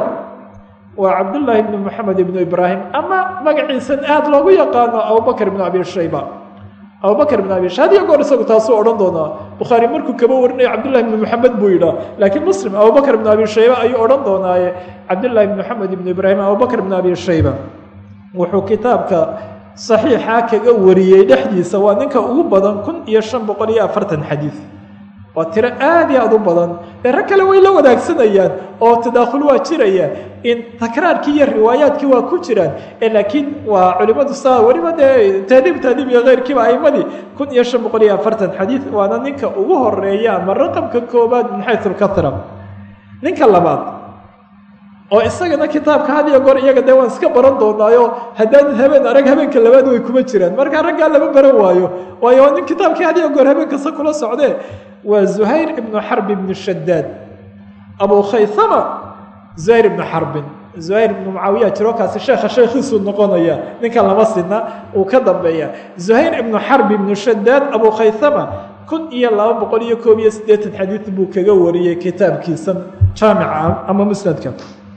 waa cabdullaahi ibnu moxamed ibnu ibraahim ama magaciisan aada loogu yaqaano abubakr ibnu abi shayba abubakr ibnu abi shayba hadiyo goor isagu taasuu odhan doonaa bukhaari markuu kaba warinayo cabdullahi ibnu moxamed buu yidhaah laakiin muslim abubakr ibnu abi shayba ayuu odhan doonaaye cabdullahi ibnu moxamed ibnu ibraahim abubakr ibnu abi shayba wuxuu kitaabka saxiixa kaga wariyey dhexdiisa waa ninka ugu badan kun iyo shan boqol iyo afartan xadiid waa tiro aada iyo aada u badan ee rag kale way la wadaagsanayaan oo tadaakhul waa jiraya in takraarkii iyo riwaayaadkii waa ku jiraan laakiin waa culimadu saa weliba dee taadiib taadiib iyo keyrkiiba aimadii kun iyo shan boqol iyo afartan xadiid waana ninka ugu horeeya ama raqamka koobaad min xayu lkahra ninka labaad oo isagana kitaabka had iyo goor iyaga dee waan iska baran doonaayo haddaan habeen arag habeenka labaad way kuma jiraan markaa raggaa lama baran waayo waayo nin kitaabkii had iyo goor habeen kasta kula socdee waa zuhayr ibnu xarb ibnu shadaad abu khaysama zuhayr ibnu xarbin zuhayr ibnu mucaawiya jiro kaasi sheekha sheekhiisuu noqonaya ninkan lama sina uu ka dambeeya zuhayr ibnu xarb ibnu shadaad abu khaysama kun iyo laba boqol iyo koob iyo siddeetan xadiid buu kaga wariyey kitaabkiisa jaamica ama musnadka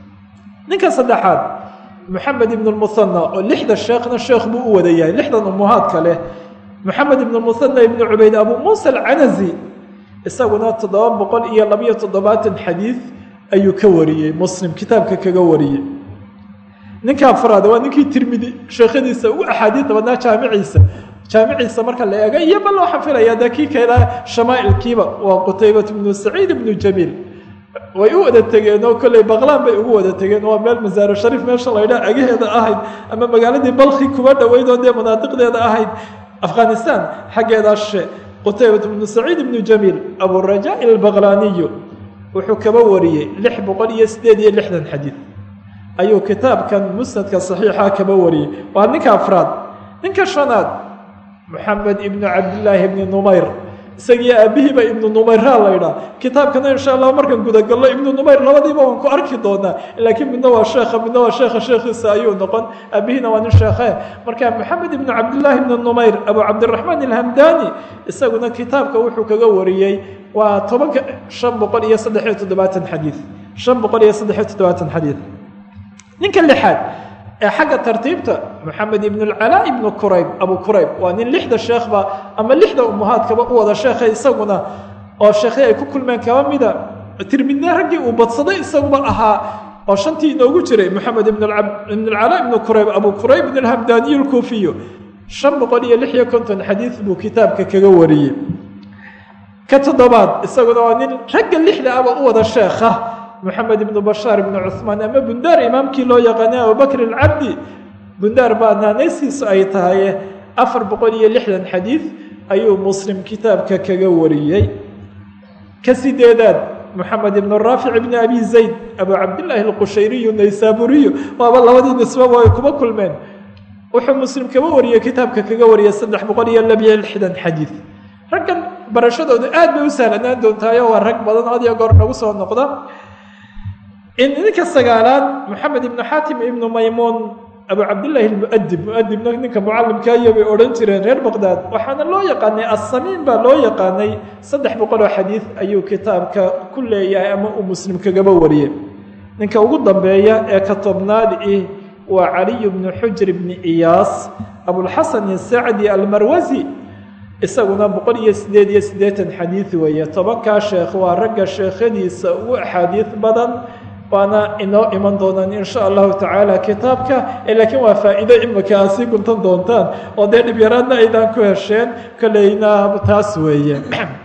ninka saddexaad moxamed ibn lmuhana oo lixda sheekhna sheekh buu u wada yahay lixdan umuhaadka leh moxamed ibn musana ibn cubayd abu muusa alcanazi isaguna toddoba boqol iyo labiyo toddobaatan xadiid ayuu ka wariyey muslim kitaabka kaga wariyey ninka afraad waa ninkii tirmidi sheekhadiisa ugu axaadiida badnaa jaamiciisa jaamiciisa marka la eega iyo bal waxaan filaya dee kii keena shamaa'ilkiiba waa qutaybat ibnu saciid ibnu jamiil way u wada tegeen oo kolley baqlaan bay ugu wada tegeen waa meel masaaro shariif meesha laydhaa agaheeda ahayd ama magaaladii balki kuba dhoweyd oo dee manaadiqdeeda ahayd afghanistan xaggeedaa she qutaybat ibnu saciid ibnu jamiil aburaja albaqlaaniyu wuxuu kaba wariyey lix boqol iyo sideed iyo lixdan xadiid ayuu kitaabkan musnadka saxiixa kaba wariyey waa ninka afraad ninka shanaad moxamed ibnu cabdillaahi ibni numayr isagii aabihiiba ibnu numayraa laydhaa kitaabkana insha allah markaan gudagallo ibnu numayr labadiiba waan ku arki doonaa laakiin midna waa sheekha midna waa sheekha sheekhiisa ayuu noqon aabihiina waa nin sheekhe marka moxamed ibnu cabdillaahi ibni numayr abu cabdiraxmaan alhamdani isaguna kitaabka wuxuu kaga wariyey waa tobanka shan boqol iyo saddex iyo toddobaatan xadiid shan boqol iyo saddex iyo toddobaatan xadiid ninka lixaad ee xagga tartiibta moxamed ibn اlcalaa ibnu qurayb abu qurayb waa nin lixda sheekhba ama lixda umuhaadkaba u wada sheekhay isaguna oo sheekhay ay ku kulmeen kaba mida tirmidne raggii uu badsaday isaguba ahaa oo shantii inoogu jiray moxamed ibn اlcalaa ibnu qurayb abu qurayb ibn اlhamdaniy اlkuufiyu shan boqol iyo lix iyo konton xadiid buu kitaabka kaga wariyey ka toddobaad isaguna waa nin ragga lixda aba u wada sheekha moxamed ibnu bashaar ibnu cuثmaan ama bundaar imaamkii loo yaqaanay abubakr alcabdi bundaar baa naanaysiisu ay tahay afar boqol iyo lixdan xadiid ayuu muslim kitaabka kaga wariyey ka sideedaad moxamed ibn raafic ibni abi zayd abu cabdillaahi alqushayriyu naysaburiyu waaba labadii nisbaba ay kuba kulmeen wuxuu muslim kaba wariyey kitaabka kaga wariyey saddex boqol iyo labiyo lixdan xadiid raggan barashadoodu aad bay u sahlanaan doontaayo waa rag badan had iyo goor nagu soo noqda ninka sagaalaad moxamed ibnu xaatim ibnu maymuun abu cabdillaahi almuadib muadibna ninka mucalimkaayo bay odhan jireen reer baqdaad waxaana loo yaqaanay assamiin baa loo yaqaanay saddex boqoloo xadiid ayuu kitaabka ku leeyahay ama uu muslim kagaba wariyey ninka ugu dambeeya ee ka tobnaad ih waa caliyu bnu xujr bni iyaas abulxasan isacdi almarwasi isaguna boqol iyo sideed iyo siddeetan xadiid weeye tobankaa sheekh waa ragga sheekhadiisa ugu axaadiid badan waana inoo iman doonaan insha allahu tacaala kitaabka laakiin waa faa'iido imika aad sii guntan doontaan oo dee dhibyaraadna aydaan ku hesheen kolleyna taas weeye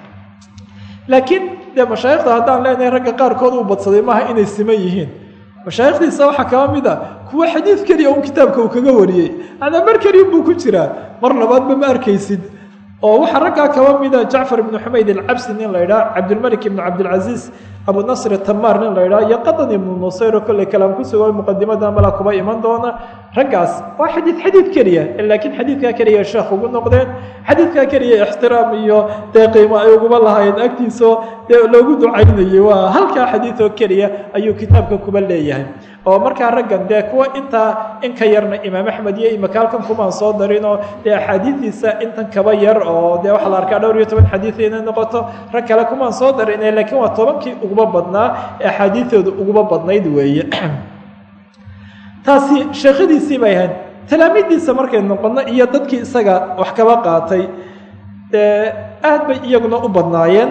laakiin dee mashaayikhda haddaan leenahay ragga qaarkood uu badsaday maaha inay siman yihiin mashaayikhdiisa waxaa kaba mid a kuwa xadiid keliya un kitaabka uu kaga wariyey anaa mar keliya buu ku jiraa mar labaadba ma arkaysid oo waxaa raggaa kaba mida jacfar ibnu xumayd alcabsi nin la ydhaha cabdilmalik ibnu cabdilcaziiz abu nasr tamaar nin la ydhaha iyo qadan ibnu nusayro kolley kalaam ku sugo muqadimada mala kuba iman doona raggaas waa xadiid xadiid keliya laakiin xadiidkaa keliya sheekh ugu noqdeen xadiidkaa keliya ixtiraam iyo dee qiimo ay uguba lahaayeen agtiisao dee loogu ducaynayay waa halkaa xadiid oo keliya ayuu kitaabka kuba leeyahay oo markaa raggan dee kuwa intaa in ka yarna imaam axmed iyo imika halkan kumaan soo darinoo dee axaadiidiisa intan kaba yar oo dee waxaa la arkaa dhowr iyo toban xadiid inay noqoto rag kale kumaan soo darine laakiin waa tobankii uguba badnaa ee axaadiidooda uguba badnayd weeye taasi sheekhadiisii bay ahayd talaamiiddiisa markay noqono iyo dadkii isaga wax kaba qaatay aad bay iyaguna u badnaayeen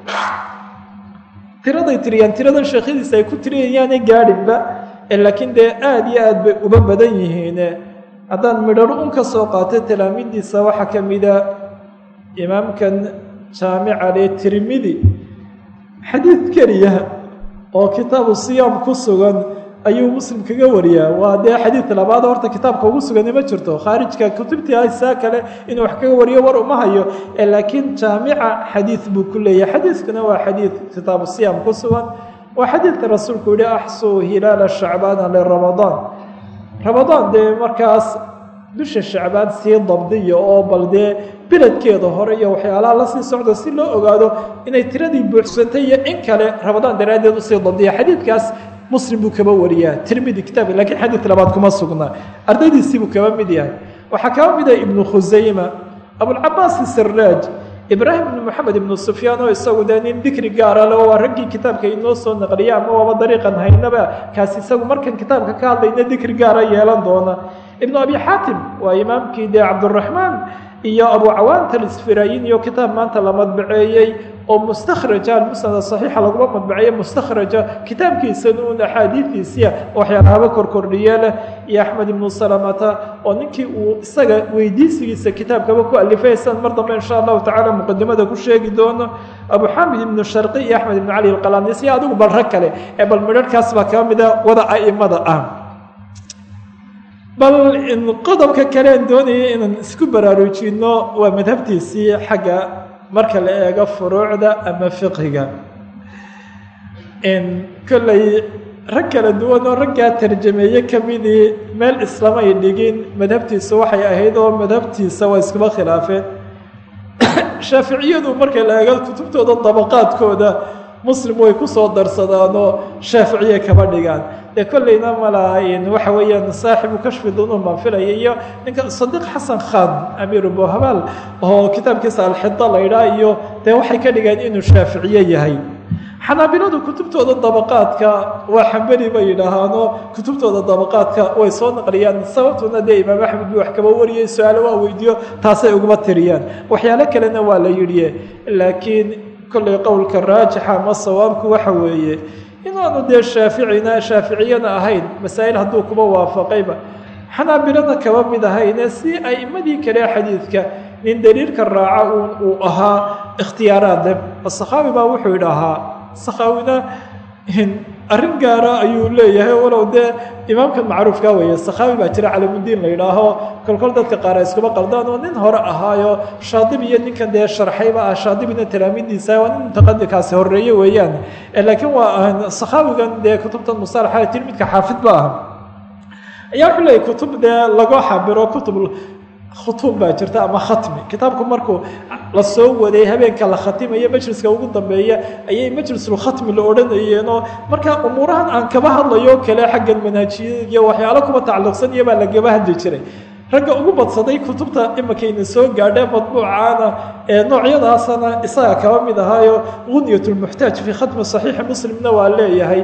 tiraday tiriyaan tiradan sheekhadiisa ay ku tiriyayaanay gaadhinba laakiin dee aada iyo aad bay uba badan yihiin haddaan midharo un ka soo qaatay talaamiiddiisa waxaa ka mida imaamkan jaamica lee tirmidi xadiid keliya oo kitaabu siyaam ku sugan ayuu muslim kaga wariyaa waa dee xadiid labaad horta kitaabka ugu sugani ma jirto khaarijka kutubtii haysaa kale inuu wax kaga wariyo war uma hayo laakiin jaamica xadiid buu ku leeyahay xadiidkuna waa xadiid kitaabu siyaam ku sugan waa xadiidka rasuulku yihi axsuu hilaala shacbaana liramadaan ramadaan dee markaas bisha shacbaan sii dabdiya oo bal dee beledkeeda hore iyo waxyaalaha lasii socdo si loo ogaado inay tiradii buuxsantay iyo in kale ramadaan daraaddeed usii dabdiya xadiidkaas muslim buu kaba wariyaa tirmidi kitaabka lakiin xadiid labaad kuma sugnaa ardaydiisii buu kaba mid yahay waxaa kaba mid yahay ibnu khusayma abulcabaas siraaj ibraahim ibnu moxamed ibnu sufyaan oo isagu dee nin dikri gaara le waa raggii kitaabka inoo soo naqliya ama waaba dariiqan haynaba kaasi isagu markan kitaabka ka hadlayna dikri gaara yeelan doona ibnu abi xaatim waa imaamkii dee cabduraxmaan iyo abu cawaanta alisfiraayin iyo kitaab maanta la madbaceeyey oo mustakhraja almusnada saxiixa laguma madbaceeye mustakhraja kitaabkiisana un axaadiidiisiya waxyaalahaba korkordhiye leh iyo axmed ibnu salamata oo ninkii uu isaga weydiisigiisa kitaabkaba ku alifay san mar dambe insha allahu tacala muqadimada ku sheegi doono abu xamid ibnu sharqi iyo axmed ibnu cali alqalanis iyo adigu bal rag kale ee bal midharhkaas baa kaa mida wada a'imada ah bal qodobka kalean doonaya inaan isku baraarujino waa madhabtiisii xagga marka la eego furuucda ama fiqiga kolley rag kala duwan oo raggaa tarjameeye kamidii meel islamay dhigin madhabtiisa waxay ahayd oo madhabtiisa waa iskuba khilaafeen shaaficiyadu marka la eego kutubtooda dabaqaadkooda muslim way kusoo darsadaanoo shaaficiye kaba dhigaan dee kolleyna malaayin waxa weeyaan saaxibu kashfi dunuun baan filaya iyo ninka sadiiq xasan khan amiiru bohabaal oo kitaabkiisa alxida la ydhaa iyo dee waxay ka dhigeen inuu shaaficiye yahay xanaabiladu kutubtooda dabaqaadka waa xambeli bay yidhaahaanoo kutubtooda dabaqaadka way soo naqliyaan sababtuna dee imaam axmed bi wax kaba wariyey su-aalo waa weydiiyo taasay uguma tiriyaan waxyaalo kalena waa la yidhi laakiin kolley qowlka raajixa ama sawaabku waxa weeye inaanu dee shaaficina shaaficiyana ahayn masaa'il hadduu kuba waafaqayba xanaabilana kaba mid ahayne si a'imadii kale xadiidka nin daliilka raaca un uu ahaa ikhtiyaaraad leh asakaawi baa wuxuu idhahaa sakhaawina arrin gaara ayuu leeyahay walow dee imaamkan macruufka weeye sakhaawi baa jira calamudiin la yidhaaho kolkol dadka qaar ay iskuma qaldaan oo nin hore ahaayo shaadib iyo ninkan dee sharxayba ah shaadibina talaamidiisa waa nin mutaqadikaasi horeeye weeyaan laakiin waa sakhaawigan dee kutubtan musalaxa tilmidka xaafid ba ah ayaa wuxuu leeyahy kutub dee lagu xabiro kutub khutuum baa jirta ama khatmi kitaabku markuu la soo waday habeenka la khatimayo majliska ugu dambeeya ayay majlisulkhatmi la odhanayeenoo markaa umuurahan aan kaba hadlayo kale xaggan manhaajiyada iyo waxyaalo kuba tacalluqsan iyo baa lagaba hadli jiray ragga ugu badsaday kutubta imakayna soo gaadhee madbuucaana ee noocyadaasana isaga kaba mid ahaayo gunyat lmuxtaaj fii khatmi saxiixi muslimna waa leeyahay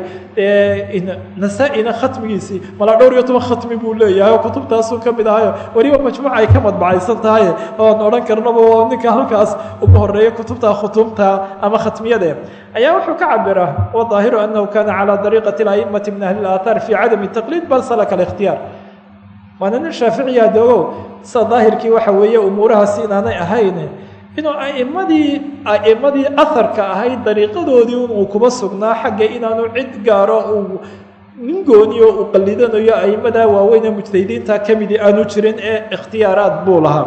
nasaa-ina khatmigiisii malaa dhowr iyo toban khatmi buu leeyahay oo kutubtaasuu ka mid ahayo weliba majmuuca ay ka madbacaysan tahay oan odhan karnaba oo ninka halkaas ugu horeeya kutubta khutuumta ama khatmiyade ayaa wuxuu ka cabiraa wadaahiru anahu kana calى dariiqati aimati min ahli اlaathaar fi cadami taqliid bal salaka اlاkhtiyaar waana nin shaaficiya doogow sida daahirkii waxa weeye umuurahaasi inaanay ahayn inuu aimadii a'imadii aharka ahayd dariiqadoodii inuu kuba sugnaa xagga inaanu cid gaaro uu nin gooniyo uu qallidanayo a'imadaa waaweyne mujtahidiinta ka midii aanu jirin ee ikhtiyaaraad buu lahaa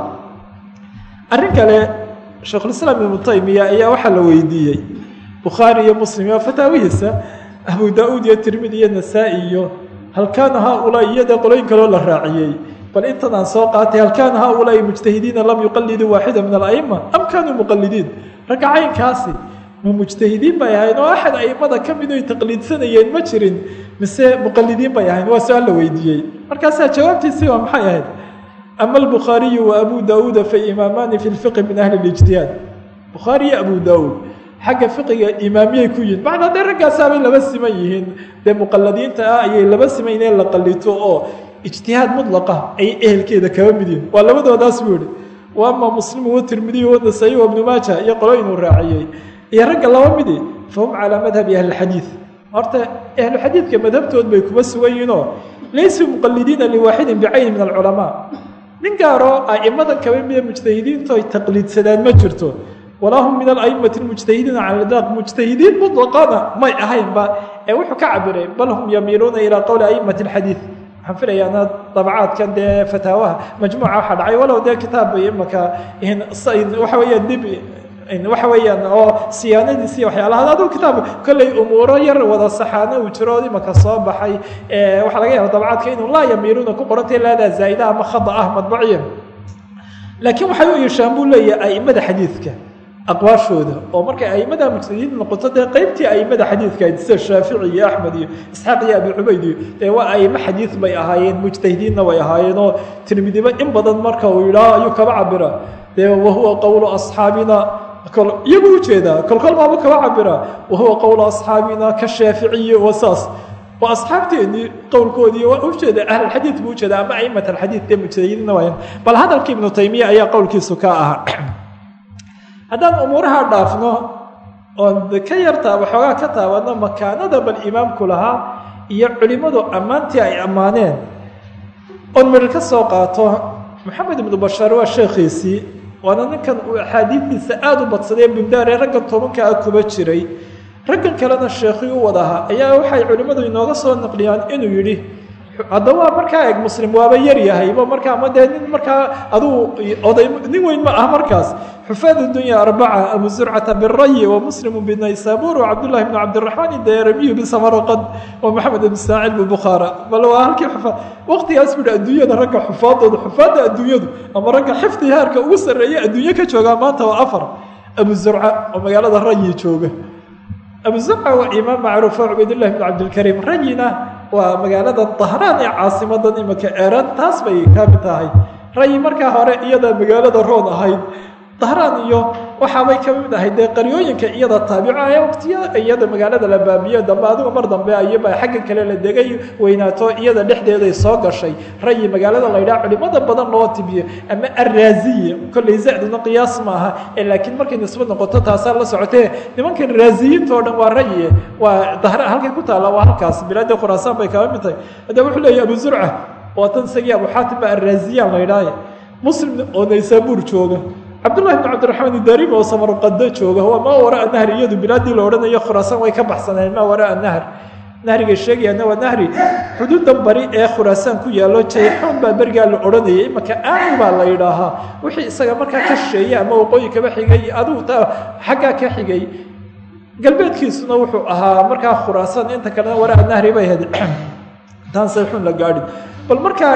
arrin kale sheikhulislaam ibnu taymiya ayaa waxaa la weydiiyey bukhaari iyo muslim iyo fataawihiisa abu daa-uud iyo tirmidi iyo nasaa-i iyo hal kaana haaulaa iyada qolooyin kaloo la raaciyey bal intan aan soo qaatay hal kaana haaulaai mujtahidiina lam yuqaliduu waaxida min ala'ima am kaanuu muqalidiin ragga caynkaasi ma mujtahidiin bay ahayn oo axad aimada ka mid oy taqliidsanayeen ma jirin mise muqalidiin bay ahayn waa su-aal la weydiiyey markaasaa jawaabtiisii waa maxay ahayd ama albukhaariyu wa abu daauuda fa imaamaani fi lfiqi min ahli lijtihaad bukhaari iyo abu daauud xagga fiqiga imaamiyay ku yihin macnaa dee raggaasaabay laba siman yihiin dee muqaladiinta ah ayay laba siman inay la qalito oo ijtihaad mudlaqa ay ehelkeeda kaba mid yihin waa labadoodaas buu yihi wa ama muslimu watirmidiy wanasaayi wa ibnu maaja iyo qolo inuu raaciyey iyo ragga laba midi fahum calaa madhabi ahlilxadiid horta ahluxadiidka madhabtood bay kuba sugan yihiinoo laysuu muqalidiina liwaaxidin bicayni min alculamaa nin gaaroo aimada kaba mida mujtahidiintu ay taqliidsadaan ma jirto walaa hum min alaimati mujtahidiina cala idlaaq mujtahidiin mutlaqana may ahaynba ee wuxuu ka cabiray bal hum yamiiluuna ilaa qowli aimati alxadiid waxaan filayaana dabacaadkan dee fataawaha majmuuca waxa dhacay walow dee kitaab imaka waxa weeyaan dib waxa weeyaan oo siyaanadiisi waxyaalaha aduu kitaab kolley umuuro yar wada saxaano uu jiro imaka soo baxay waxaa laga yaaba dabacaadka inuu laa yamiiluuna ku qorantay laadaa zaa'ida ama khada ah madbaciya laakiin waxay u iishaan buu leeyahay aimada xadiidka aqwaashooda oo markay aimada mujtahidiin noqoto dee qeybtii aimada xadiidka ayd sida shaafici iyo axmed iyo isxaaq iyo abi cubayd iyo dee waa aimo xadiid bay ahaayeen mujtahidiinna way ahaayeen oo tirmidiba in badan marka uu yidhaaho ayuu kaba cabira dee wahuwa qowlu asxaabina iyagu ujeedaa kolkol baaba kaba cabira wahuwa qowlu asxaabina ka shaaficiyi wa saas waa asxaabteennii qowlkoodii waa ujeeda ahlulxadiid buu ujeeda ama aimat alxadiid dee mujtahidina waaya bal hadalkii ibnu taymiya ayaa qowlkiisu ka ahaa haddaan umuuraha dhaafno oon ka yartaa waxoogaa ka taabano makaanada bal imaamku lahaa iyo culimmadu ammaantii ay ammaaneen oon midhar ka soo qaato maxamed ibnu bashaar waa sheekhiisii waana ninkan uu axaadiidtiisa aada u badsadee bundaaree raggan tobanka ah kuba jiray raggan kalena sheekhii u wadahaa ayaa waxay culimmadu inooga soo naqliyaan inuu yidhi haddaba markaa eg muslim waaba yar yahayba markaa ma dee nin markaa aduu oday nin weyn ma ah markaas xufaad dunya arbaca abu zurcata birayi wa muslimu binaysabur wa cabdullahi bnu cabdiraxmaan idayramiyu bisamarqad wa maxamed ibn ismaaciil bibukhaara bal waa halkii xufaad waqtigaas buu adduunyada ragga xufaadooda xufaadda adduunyadu ama ragga xifdi haarka ugu sarreeya adduunye ka joogaa maanta waa afar abu zurca oo magaalada rayi jooga abu zurca waa imaam macruufa cubaydullahi bnu cabdilkariim rayina waa magaalada dahraan ee caasimadan imika eeran taas bay ka mid tahay rayi markaa hore iyada magaalada roon ahayd dahraan iyo waxaabay ka mid ahayd dee qaryooyinka iyada taabica ee waqtiya iyada magaalada la baabiyo dambe adigu mar dambe ayaba xagga kale la degay weynaato iyada dhexdeeday soo gashay rayi magaalada la ydhaha culimada badan loo tibiyo ama araaziya kolley zacduna qiyaas maaha ee laakiin markay nisbo noqoto taasaa la socotee nimankan raaziyiinta oo dhan waa rayi waa dahra halkay ku taalla waa halkaas bilaadii khuraasaan bay kaba mid tahay haddaba wuxuu leeyahy abu zurca waa tan isagii abu xaatim ba arraaziyaan la ydhaaye muslim oo naysaabuur jooga cabdullahi bn cabdiraxmaan idarim oo samarqado jooga waa maa waraa nahri iyadu bilaadii la odhanayo khuraasaan way ka baxsaneen maa waraa nahr nahriga sheegayaana waa nahri xuduudan bari ee khuraasaan ku yaallo jayxoon baa berigaa la odhanayay imaka aani baa la yidhaahaa wixii isaga markaa ka sheeyey ama waqooyi kaba xigay adigu taa xaggaa ka xigay galbeedkiisuna wuxuu ahaa markaa khuraasaan inta kalena waraa nahri bay ahayd taan sayxuun la gaadhin bal markaa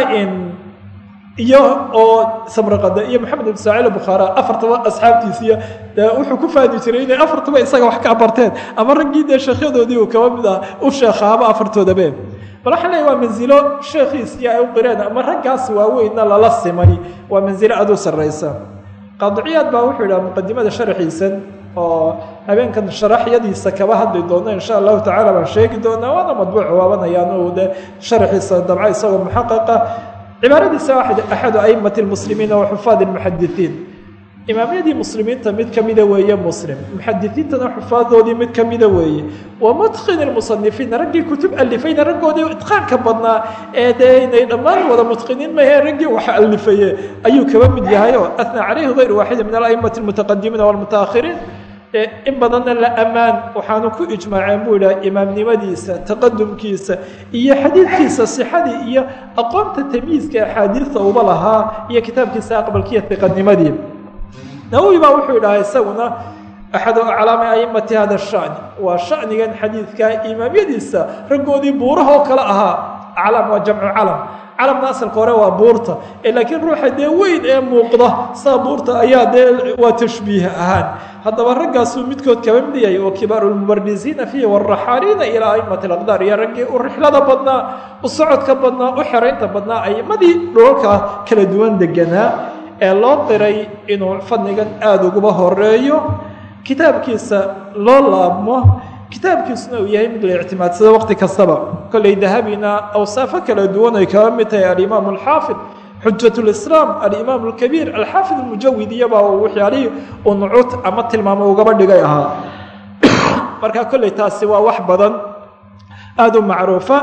iyo oo samraqada iyo maxamed ibn saacil bukhaara afartaba asxaabtiisiiya dee wuxuu ku faani jiray inay afartaba isaga wax ka barteen ama raggii dee sheekhyadoodii uu kaba mid ah u sheekhaaba afartoodabe bal waxaa leeya waa manzilo sheekhiisii ay u qireen ama raggaas waaweynna lala simay waa manzilo aad u sarraysa qaadiciyaad baa wuxuu yidhaha muqadimada sharaxiisan oo habeenkan sharaxyadiisa kaba hadli doono insha allahu tacala baan sheegi doonaa waana madbuuc waabanayaan o de sharaxiisa dabca isagoo muxaqaqa cibaaradiisa axadu aimati lmuslimiina wa xufaad lmuxadisiin imaamyadii muslimiinta mid kamida weeye muslim muxadisiintana xufaadoodii mid kamida weeye wa mutqin lmusanifiin raggii kutub alifayna raggoodii itqaanka badnaa ee dee inay dhammaan wada mutqiniin mahe raggii wax alifaye ayuu kaba mid yahay oo atnaa calayhi hayr waaxidi min alaimati lmutaqadimiina walmutaakhiriin in badanna la ammaan waxaanu ku ijmaaceen buu idhaha imaamnimadiisa taqadumkiisa iyo xadiidkiisa sixadii iyo aqoonta tamyiiska axaadiista uba lahaa iyo kitaabkiisa aqbalkiiyo iqanimadii nawowi baa wuxuu idhaha isaguna axadu aclaami aimati hada shani waa shanigan xadiidka imaamyadiisa raggoodii buurahoo kale ahaa aclam waa jamcu calam calamna asalka hore waa buurta laakiin ruuxa dee weyn ee muuqda saa buurta ayaa dee waa tashbiih ahaan haddaba raggaasuu midkood kaba mid yahay oo kibaaru lmubarisiina fiihi waraxaaliina ilaa aimati alaqdaar iyo raggii u rixlada badnaa u socodka badnaa u xeraynta badnaa aimadii dhulalka kala duwan deganaa ee loo qiray inuu fadnigan aada uguba horeeyo kitaabkiisa loo laabmo kitaabkiisuna uu yahay mid la ictimaadsado waqti kastaba kolley dahabina awsaafo kala duwan ay kaba mid tahay alimaam alxaafid xujat lislaam alimaam alkabiir alxaafid almujawid iyabaa waxyaalihii uu nucuud ama tilmaamo ugaba dhigay ahaa marka kolley taasi waa wax badan aada u macruufa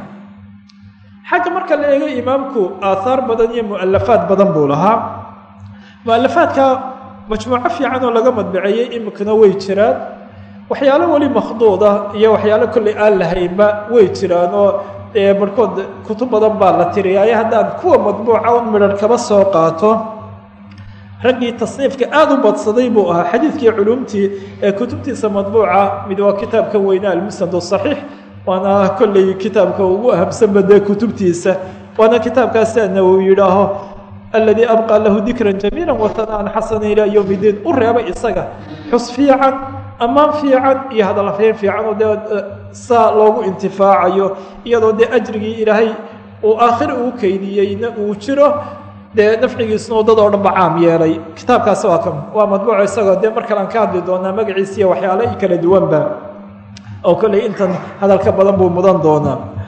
xagga marka la eego imaamku aathaar badan iyo mualafaad badan buu lahaa mualafaadka majmuuco fiican oo laga madbaceeyey imikana way jiraan waxyaalo weli makhduuda iyo waxyaalo kolley aan lahaynba way jiraan oo barhkood kutub badan baa la tiriyaayo haddaan kuwa madbuuca un midhan kaba soo qaato raggii tasniifka aada u badsaday buu ahaa xadiidkii culumtii ee kutubtiisa madbuuca mid waa kitaabka weyne almusnad saxiix waana kolley kitaabka ugu ahamsanba dee kutubtiisa waana kitaabkaasi ana uu yidhaaho aladii abqaa lahu dikran jamiila wahanaan xasana ilaa yowm iddiin u reebay isaga xus fiican ammaan fiican iyo hadalafeen fiican oo dee saa loogu intifaacayo iyadoo dee ajrigii ilaahay uu aakhir uu keydiyeyna uu jiro dee nafcigiisuna dad oo dhan ba caam yeelay kitaabkaasi waa kam waa madbuuco isagoo dee mar kale aan ka hadli doonaa magaciisa iyo waxyaalo kala duwanba oo kolley intan hadalka badan buu mudan doonaa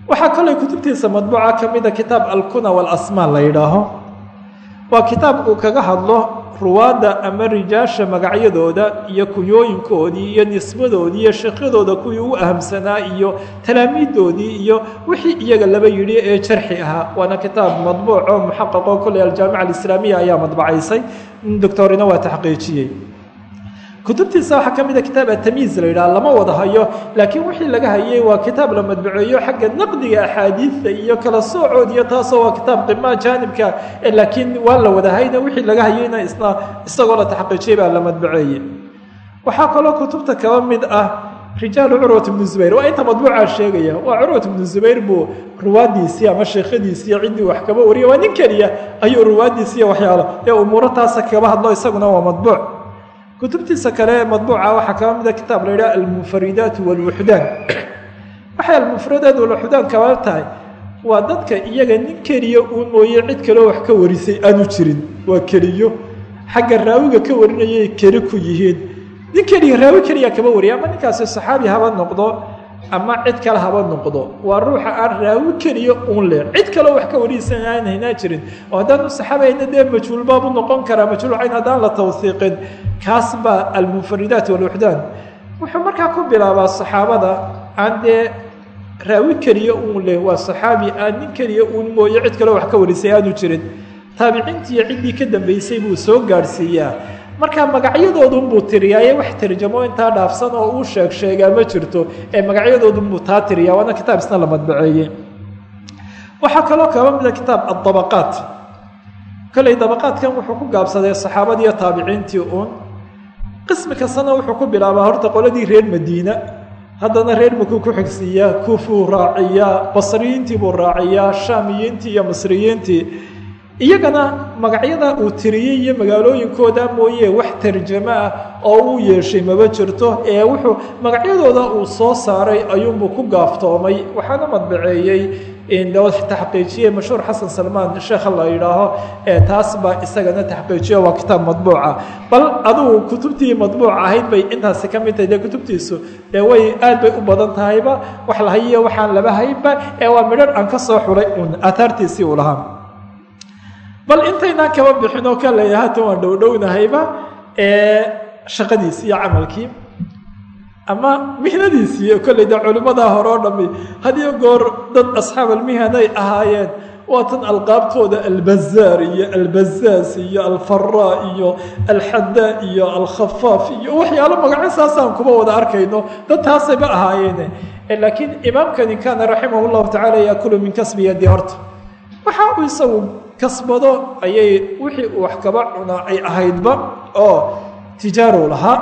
waxaa kaloo kutubtiisa madbuuca ka mida kitaab alkuna walasmaa la yidhaaho waa kitaab uu kaga hadlo ruwaadda ama rijaasha magacyadooda iyo kunyooyinkoodii iyo nisbadoodii iyo sheekhyadooda kuwii u ahamsanaa iyo talaamiidoodii iyo wixii iyaga laba yidhi ee jarxi ahaa waana kitaab madbuuco muxaqaqo kolley aljaamica alislaamiya ayaa madbacaysay doctorina waa taxqiijiyey kutubtiisa waxaa ka mida kitaab atamiiz la yidhaha lama wada hayo laakiin wixii laga hayay waa kitaab la madbuceeyo xagga naqdiga axaadiidta iyo kala soocood iyo taasoo waa kitaab qimaa jaanibka laakiin waa la wada hayna wixii laga hayayna isna isagoo la taxqiijiyay baa la madbuceeyey waxaa kaloo kutubta kaba mid ah rijaalu curwat bnu zubayr waa inta madbuucaa sheegaya waa curwat bnu zubayr buu ruwaadiisii ama sheekhadiisii ciddii wax kaba wariya waa nin keliya ayuu ruwaadiisiiy waxyaalo ee umuuro taasa kaba hadlo isaguna waa madbuuc kutubtiisa kale ee madbuuca waxaa kaba mida kitaab la yidhaha almufaridaat walwuxdaan waxay almufradaat walwuxdaan kaba tahay waa dadka iyaga nin keliya uu mooye cid kaleo wax ka warisay aanu jirin waa keliyo xagga raawiga ka warinayay keli ku yihiin nin keliya raawi keliya kaba wariya ama ninkaasi saxaabi haba noqdo ama cid kale haba noqdo waa ruuxa aan raawi keliya uun leh cid kaleo wax ka wariysan aan haynaa jirin oo haddaanu saxaabayna dee majhuul baabu noqon karaa majhuul cayn haddaan la tawsiiqin kaas baa almunfaridaat walwuxdaan wuxuu markaa ku bilaabaa saxaabada aan dee raawi keliya uun leh waa saxaabi aan nin keliya uun mooye cid kaleo wax ka warisay aanu jirin taabiciintiiyo ciddii ka dambaysay buu soo gaadhsiiyaa marka magacyadoodunbuu tiriyaaye wax tarjamo intaa dhaafsan oo uu sheeg sheegaa ma jirto ee magacyadoodunbuu taa tiriyaa waana kitaab isna la madbaceeyey waxaa kaloo kaba mida kitaab adabaqaat kolley dabaqaadkan wuxuu ku gaabsaday saxaabadiiyo taabiciintii uun qismi kastana wuxuu ku bilaabaa horta qoladii reer madiina haddana reer makuu ku xigsiiyaa kuufuu raaciyaa basriyiintii buu raaciyaa shaamiyiintii iyo masriyiintii iyagana magacyada uu tiriyey iyo magaalooyinkooda mooye wax tarjamo ah oo uu yeeshay maba jirto ee wuxuu magacyadooda uu soo saaray ayuunbuu ku gaaftoomay waxaana madbaceeyey taxqiijiyey mashhuur xasan salmaan sheekha la yidhaaho ee taas baa isagana taxqiijiyo waa kitaab madbuuca bal adugu kutubtii madbuuc ahayd bay intaasi ka mid tahay dee kutubtiisu dee way aad bay u badan tahayba wax la hayiyo waxaan laba haynba ee waa midhan aan ka soo xuray uun aataartiisii uu lahaa bal intaynaan kaba bixin oo ka leeyahay hatan waan dhowdhownahayba ee shaqadiisii iyo camalkii ama mihnadiisii kolley de culimmadaa hore oo dhami hadiyo goor dad asxaab almihanay ahaayeen waa tan alqaabtooda albazaar iyo albazaas iyo alfaraa iyo alxadaa iyo alkhafaaf iyo waxyaalo magaco saasaan kuma wada arkayno dad taasayba ahaayeene laakiin imaamkani kaana raximah llahu tacala yaakulu min kasbi yadi horta waxa uu isagu kasbado ayay wixii uu wax kaba cunaa ay ahaydba oo tijaarow lahaa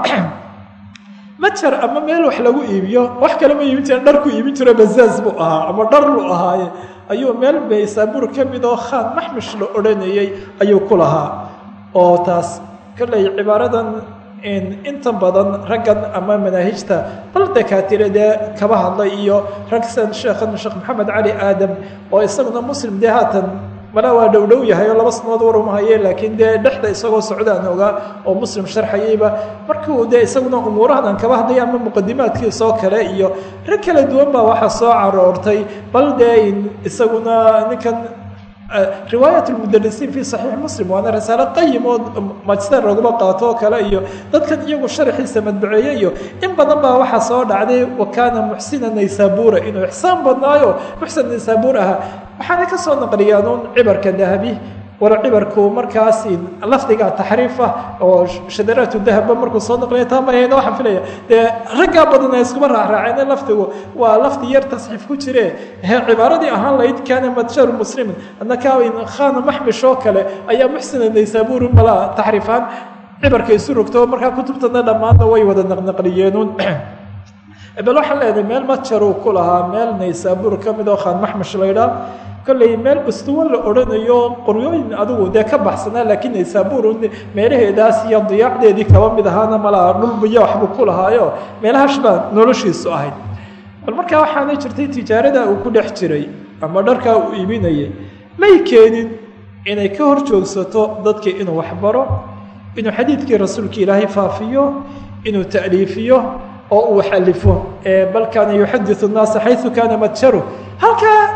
majar ama meel wax lagu iibiyo wax kale ma iibin jira dharku iibin jiro bazaaz buu ahaa ama dhar lu ahaaye ayuu meel baysaabuur ka mid oo khaan maxmish la odhanayey ayuu ku lahaa oo taas kolley cibaaradan inta badan raggan ama manaahijta bal dakaatire dee kaba hadlay iyo ragsan sheekhan sheekh maxamed cali aadam oo isaguna muslim dee haatan mala waa dhowdhow yahay oo laba sanood warmahaye laakiin dee dhexda isagoo socdaan ogaa oo muslim sharxayeyba markuu dee isaguna umuurahadan kaba hadlaya ama muqadimaadkiisoo kale iyo rag kala duwan baa waxaa soo caroortay bal dee isaguna ninkan riwaayat lmudarisiin fi saxiix muslim waana risaalo qayim oo majster laguma qaato oo kale iyo dadkan iyagu sharxiisa madbaceeye iyo in badan baa waxaa soo dhacday wa kaana muxsina naysabura inuu ixsaan badnaayo muxsin naysabur ahaa waxaana ka soo naqliyaan un cibarka dahabi wala cibarku markaas lafdiga taxriif ah oo shadaraatu dahaba markuu soo naqliya taamahayn waxaan filaya dee raggaa badan ay iskuma raacraaceen lafdigu waa lafdi yar tasxiif ku jire cibaaradii ahaan lahayd kaana madsharu muslimin annaka khana maxmish oo kale ayaa muxsina naysaburi mala taxriifaan cibarka isu rogto markaa kutubtana dhammaanna way wada naqnaqliyeenun bal waxaan leedahay meel madjaruu ku lahaa meel naysabur ka mid oo khaan maxmish laydhaa kolley meel ustuwo la odhanayo qoryooyin adigu dee ka baxsanaa laakiin naysabur meelaheedaas iyo diyaacdeedii kaba mid ahaana malaa dhulbiyo waxbuu ku lahaayo meelahaas baa noloshiisu ahayd bal markaa waxaana jirtay tijaarada uu ku dhex jiray ama dharkaa uu iibinayay may keenin inay ka hor joogsato dadkii inuu waxbaro inuu xadiidkii rasuulka ilaahay faafiyo inuu ta'liifiyo oo uu xalifo bal kaana yuxadiu nnaasa xayu kaana madjaru halkaa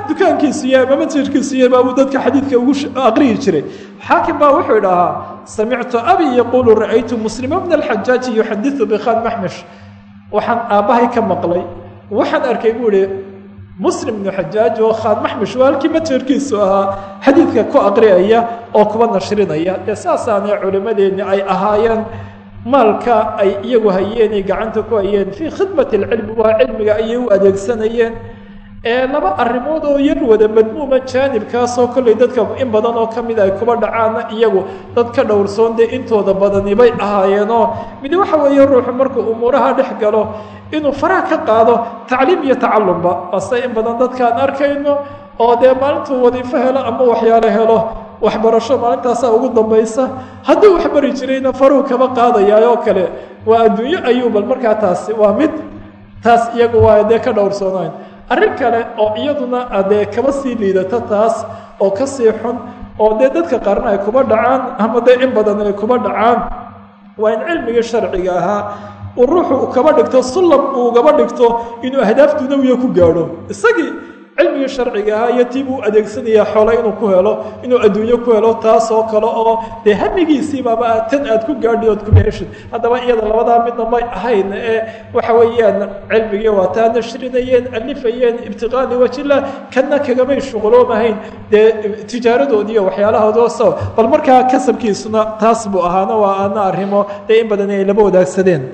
dukaankiisu iyo ama masjidkiisu iyo baabuu dadka xadiidka ugu aqriyi jiray xaakim baa wuxuu idhahaa samictu abi yaquulu ra'aytu muslima bna alxajaaji yuxadiثu bikhan maxmish waxaan aabbahay ka maqlay waxaan arkay buu ihi muslim ibnu xajaaj oo khaan maxmish waa halkii majerkiisu ahaa xadiidka ku aqriyaya oo kuba nashrinaya dee saasaana culimmadeenni ay ahaayeen maalka ay iyagu hayeen ay gacanta ku hayeen fii khidmati alcilmi waa cilmiga ayay u adeegsanayeen ee laba arrimood oo yar wada madmuuma jaanibkaasoo kollay dadka in badan oo ka mid ay kuba dhacaana iyagu dad ka dhowrsoon dee intooda badani bay ahaayeenoo mid waxa weeye ruuxu markuu umuuraha dhex galo inuu faraha ka qaado tacliim iyo tacalumba ase in badan dadkaan arkayno oo dee maalintuu wadiifo helo ama waxyaalo helo waxbarasho maalintaasaa ugu dambaysa hadduu wax bari jirayna faruhu kaba qaadayaa oo kale waa adduunyo ayuu bal markaa taasi waa mid taas iyagu waa dee ka dhowrsoonayn arrin kale oo iyaduna dee kaba sii liidato taas oo ka sii xun oo dee dadka qaarna ay kuba dhacaan ama dee in badan ay kuba dhacaan waa in cilmigii sharciga ahaa uu ruuxu kaba dhigto sullam uu gaba dhigto inuu ahdaaf dunawiya ku gaadho isagii cilmigii sharciga ahaa iyo tii buu adeegsanayaa xoole inuu ku helo inuu adduunyo ku helo taas oo kale oo dee hamigiisiibaba tan aad ku gaadhi ood kuma heshid haddaba iyada labadaa midna may ahayn ee waxa weeyaan cilmigii waa taa nashrinayeen alifayeen ibtiqaali wajillah kanna kagamay shuquloomahayn dee tijaaradoodi iyo waxyaalahoodooso bal markaa kasabkiisuna taas buu ahaana waa aana arrimo dee in badan ay laba wadaagsadeen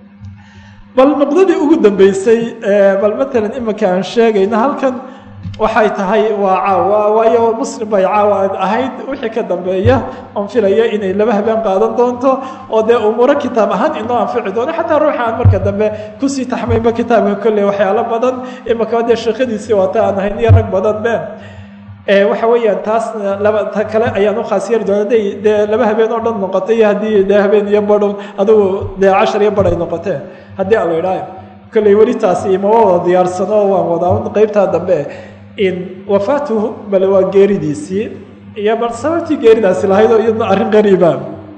bal nuqdadii ugu dambeysay bal matalan iminka aan sheegayna halkan waxay tahay waa caawa waayo muslim bay caawa ahayd wixii ka dambeeya oon filaya inay laba habeen qaadan doonto oo dee umuuro kitaab ahaan inoo anfici doono xataa ruuxa aan marka dambe kusii taxmaynba kitaabka kolley waxyaalo badan iminka dee sheekadiisii waata aan ahayn iyo rag badan be waxa weeyaan taasna laba ta kale ayaan u khaas yeeri doona haday dee laba habeen oo dhan noqotay haddii dee habeen iyo badho adigu dee cashar iyo badh ay noqoteen haddii aan la idhaayo kolley weli taasi imama wada diyaarsano waan wadaa qeybtaa dambe in wafaatuhu bale waa geeridiisii iyo bal sababtii geeridaasi lahayd oo iyadna arrin qariiba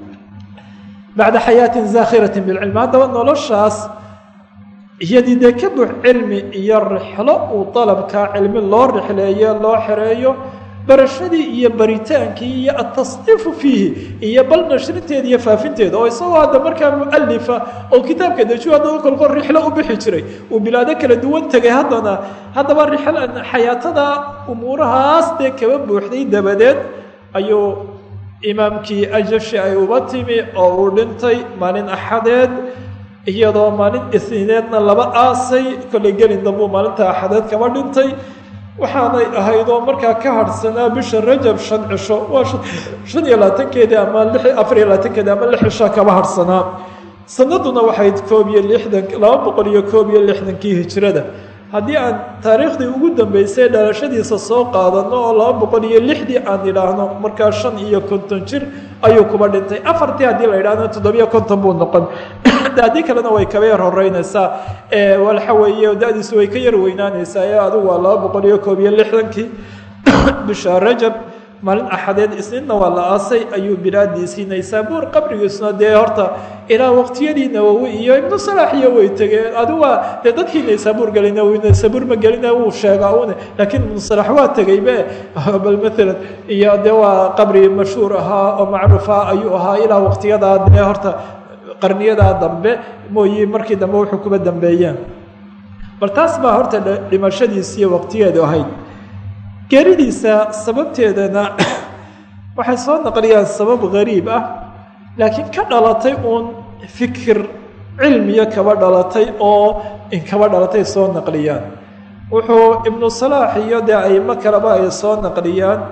bacda xayaatin zaakhiratin bilcilmi haddaba noloshaas iyadii dee ka buux cilmi iyo rixlo uu dalabkaa cilmi loo rixleeyo loo xereeyo barashadii iyo baritaankii iyo atasniifu fiihi iyo bal nashrinteeda iyo faafinteeda oo isagoo hadda markaa mualifa oo kitaabka dejiyo haddana kolkol rixlo u bixi jiray uu bilaado kala duwan tegay haddana haddaba rixlan xayaatada umuurahaas dee kaba buuxday dabadeed ayuu imaamkii ajashi ay uba timi oo uu dhintay maalin axadeed iyadoo maalin isniineedna laba aasay kollay gelin dambuu maalinta axadeed kaba dhintay waxaanay ahayd oo markaa ka harhsanaa bisha rajab shan cisho waa shan iyo labaatankeedii ama afar iyo labaatankeedii ama lix cisho kaba harhsanaa sanaduna waxayd koob iyo lixdan laba boqol iyo koob iyo lixdankii hijrada haddii aan taariikhdii ugu dambeysay dhalashadiisa soo qaadano oo laba boqol iyo lixdii aan idhaahno markaa shan iyo konton jir ayuu kuba dhintay afartii haddii la idhaahno toddobiyo konton buu noqon haddii kalena way kaba yar horeynaysaa waxa weeye da-diisu way ka yar weynaanaysaa ee adigu waa laba boqol iyo koob iyo lixdankii bisha rajab maalin axadeed isniinna waa la aasay ayuu bilaadiisii naysaabuur qabrigiisuna dee horta ilaa waqtiyadii nawowi iyo ibnu salaax iyo way tegeen adigu waa dee dadkii naysaabuur gelay nawowi naysaabuur ma gelina wuu sheegaa une laakiin ibnu salaax waa tegaybe bal maalan iyo dee waa qabri mashhuur ahaa oo macruufa ayuu ahaa ilaa waqtiyadaa dee horta qarniyadaa dambe mooyi markii dambe wuxuu kuba dambeeyeen bal taas baa horta dhimashadiisiiyo waqtigeedu ahayd geeridiisa sababteedana waxay soo naqliyaan sabab gariib ah laakiin ka dhalatay uun fikir cilmiya kaba dhalatay oo in kaba dhalatay soo naqliyaan wuxuu ibnu salaax iyo dee aimo kaleba ay soo naqliyaan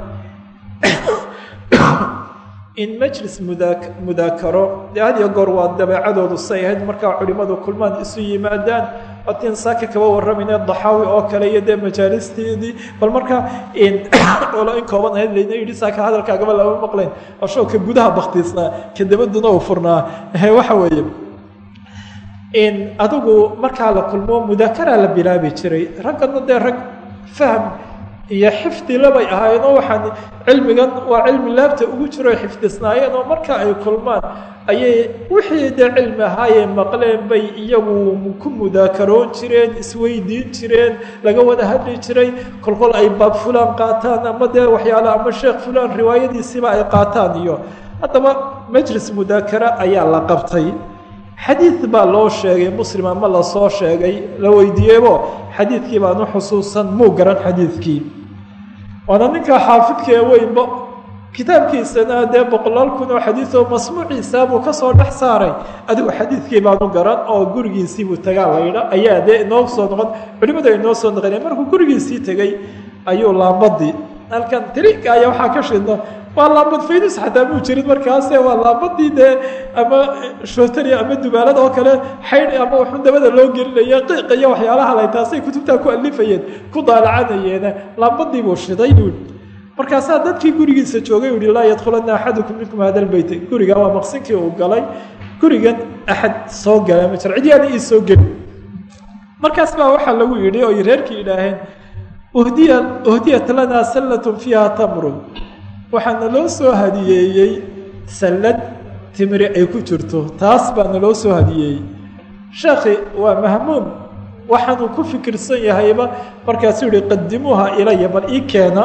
in majlis mudaakaro dee had iyo goor waa dabeecadoodu say ahayd markaa culimmadu kulmaan isu yimaadaan watiin saaka kaba warramayna daxaawi oo kale iyo dee majaalisteedii bal markaa olo in kooban ahayd layna yidhi saaka hadalkaagaba lama maqlayn ashoo ka gudaha baktiisnaa ka dabaduna uu furnaa waxa weeye in adigu markaa la kulmo mudaakaraa la bilaabi jiray raggana dee rag fahm iyo xifdilabay ahaayeen oo waxaan cilmigan waa cilmi laabta ugu jiro xifdisnaayeen oo marka ay kulmaan ayay wixii dee cilmi ahaayee maqleen bay iyagu ku mudaakaroon jireen isweydiin jireen laga wada hadli jiray kolkol ay baab fulaan qaataan ama dee waxyaala ama sheekh fulaan riwaayadiisiiba ay qaataan iyo haddaba majlis mudaakara ayaa la qabtay xadiid baa loo sheegay muslim ama lasoo sheegay la weydiiyeybo xadiidkii baan u xusuusan muu garan xadiidkii waana ninka xaafidka ee weynba kitaabkiisana dee boqolaal kun oo xadiid oo masmuuciisa buu kasoo dhex saaray adigu xadiidkii baanu garan oo gurigiisiibuu tagaa laydha ayaa dee inoo soo noqon culimadu ay noo soo noqoneen markuu gurigiisii tegey ayuu laambadii halkan tiriinka ayaa waxaa ka shidno waa laambad faydus xataa muu jirin markaase waa laambadii dee ama shootari ama dubaalad oo kale xaydh ama wuxuu dabada loo gelinaya qiiq iyo waxyaalaha lay taasay kutubtaa ku alifayeen ku daalacanayeen laambadii buu shiday buu markaasaa dadkii gurigiisa joogay u yihi laa yadkhulana axadukum minkum hada lbeyt guriga waa maqsinkii uu galay gurigan axad soo gala ma jiro cidyaana ii soo geli markaas baa waxaa lagu yidhi oo reerkii idhaaheen uhdiya uhdiyat lanaa sallatun fiiha tamrun waxaa naloo soo hadiyeeyey sallad timri ay ku jirto taas baa naloo soo hadiyeeyey sheekhi waa mahmuum waxaanuu ku fikirsan yahayba markaasuu yihi qadimuuha ilaya bal ii keena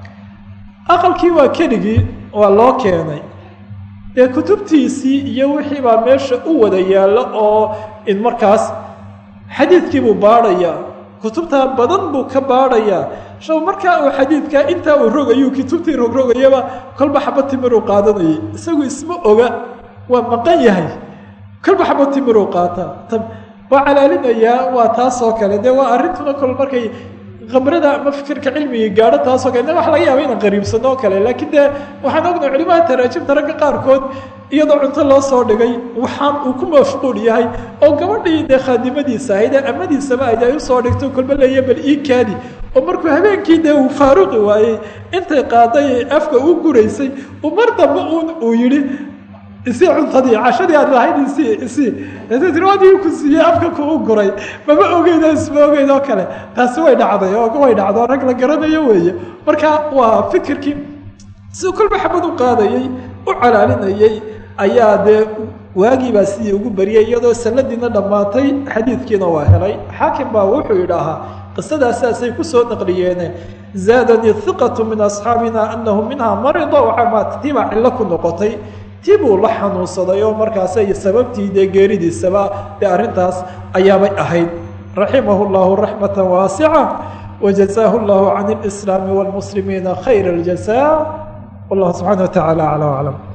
aqalkii waa keligii waa loo keenay dee kutubtiisii iyo wixii baa meesha u wada yaallo oo in markaas xadiidkii buu baadhayaa kutubtaa badan buu ka baadhayaa shab markaa uu xadiidkaa intaa uu rogayuu kutubtii rogrogayaba kolba xaba timiruu qaadanayay isagu isma oga waa maqan yahay kolba xaba timiruu qaataa waa calaalinayaa waa taasoo kale dee waa arrintuna kol markay khamrada ama fikirka cilmigii gaadho taasoo kale waxa laga yaaba inaan qariibsano oo kale laakiin dee waxaan ognahay culimaha taraajibta ragga qaarkood iyadoo cunto loo soo dhigay waxaan uu ku mafquul yahay oo gabadhii dee khaadimadiisa ahayd ee amadiisaba ayd ay usoo dhigto kolba leeya bal ii kaadi oo markuu habeenkii dee uu faaruqi waayey intay qaaday ee afka u guraysay uu mar dambe un uu yidhi isii cuntadii cashadii aad lahayd isii isii tirwadii ku siiyey afka kuu guray mama ogeydo isma ogeyd oo kale taasi way dhacday oo way dhacdo rag la garanayo weeye marka waa fikirkii siduu kolba xabad u qaadayey u calaalinayey ayaa dee waagiibaa sidii ugu bariyay iyadoo sanadiina dhammaatay xadiidkiina waa helay xaakim baa wuxuu yidhaahaa qisadaas saasay kusoo naqliyeene zaadanii hiqatu min asxaabina anahu minhaa marida waxamaatiibaa cillo ku noqotay tii buu la xanuunsaday oo markaasay sababtii dee geeridiisaba dee arrintaas ayaabay ahayd raximahu llahu raxmata waasica wajazaahu llahu can اlislaami wاlmuslimiina khayra اljaza wallahu subxana wa tacala acla aclam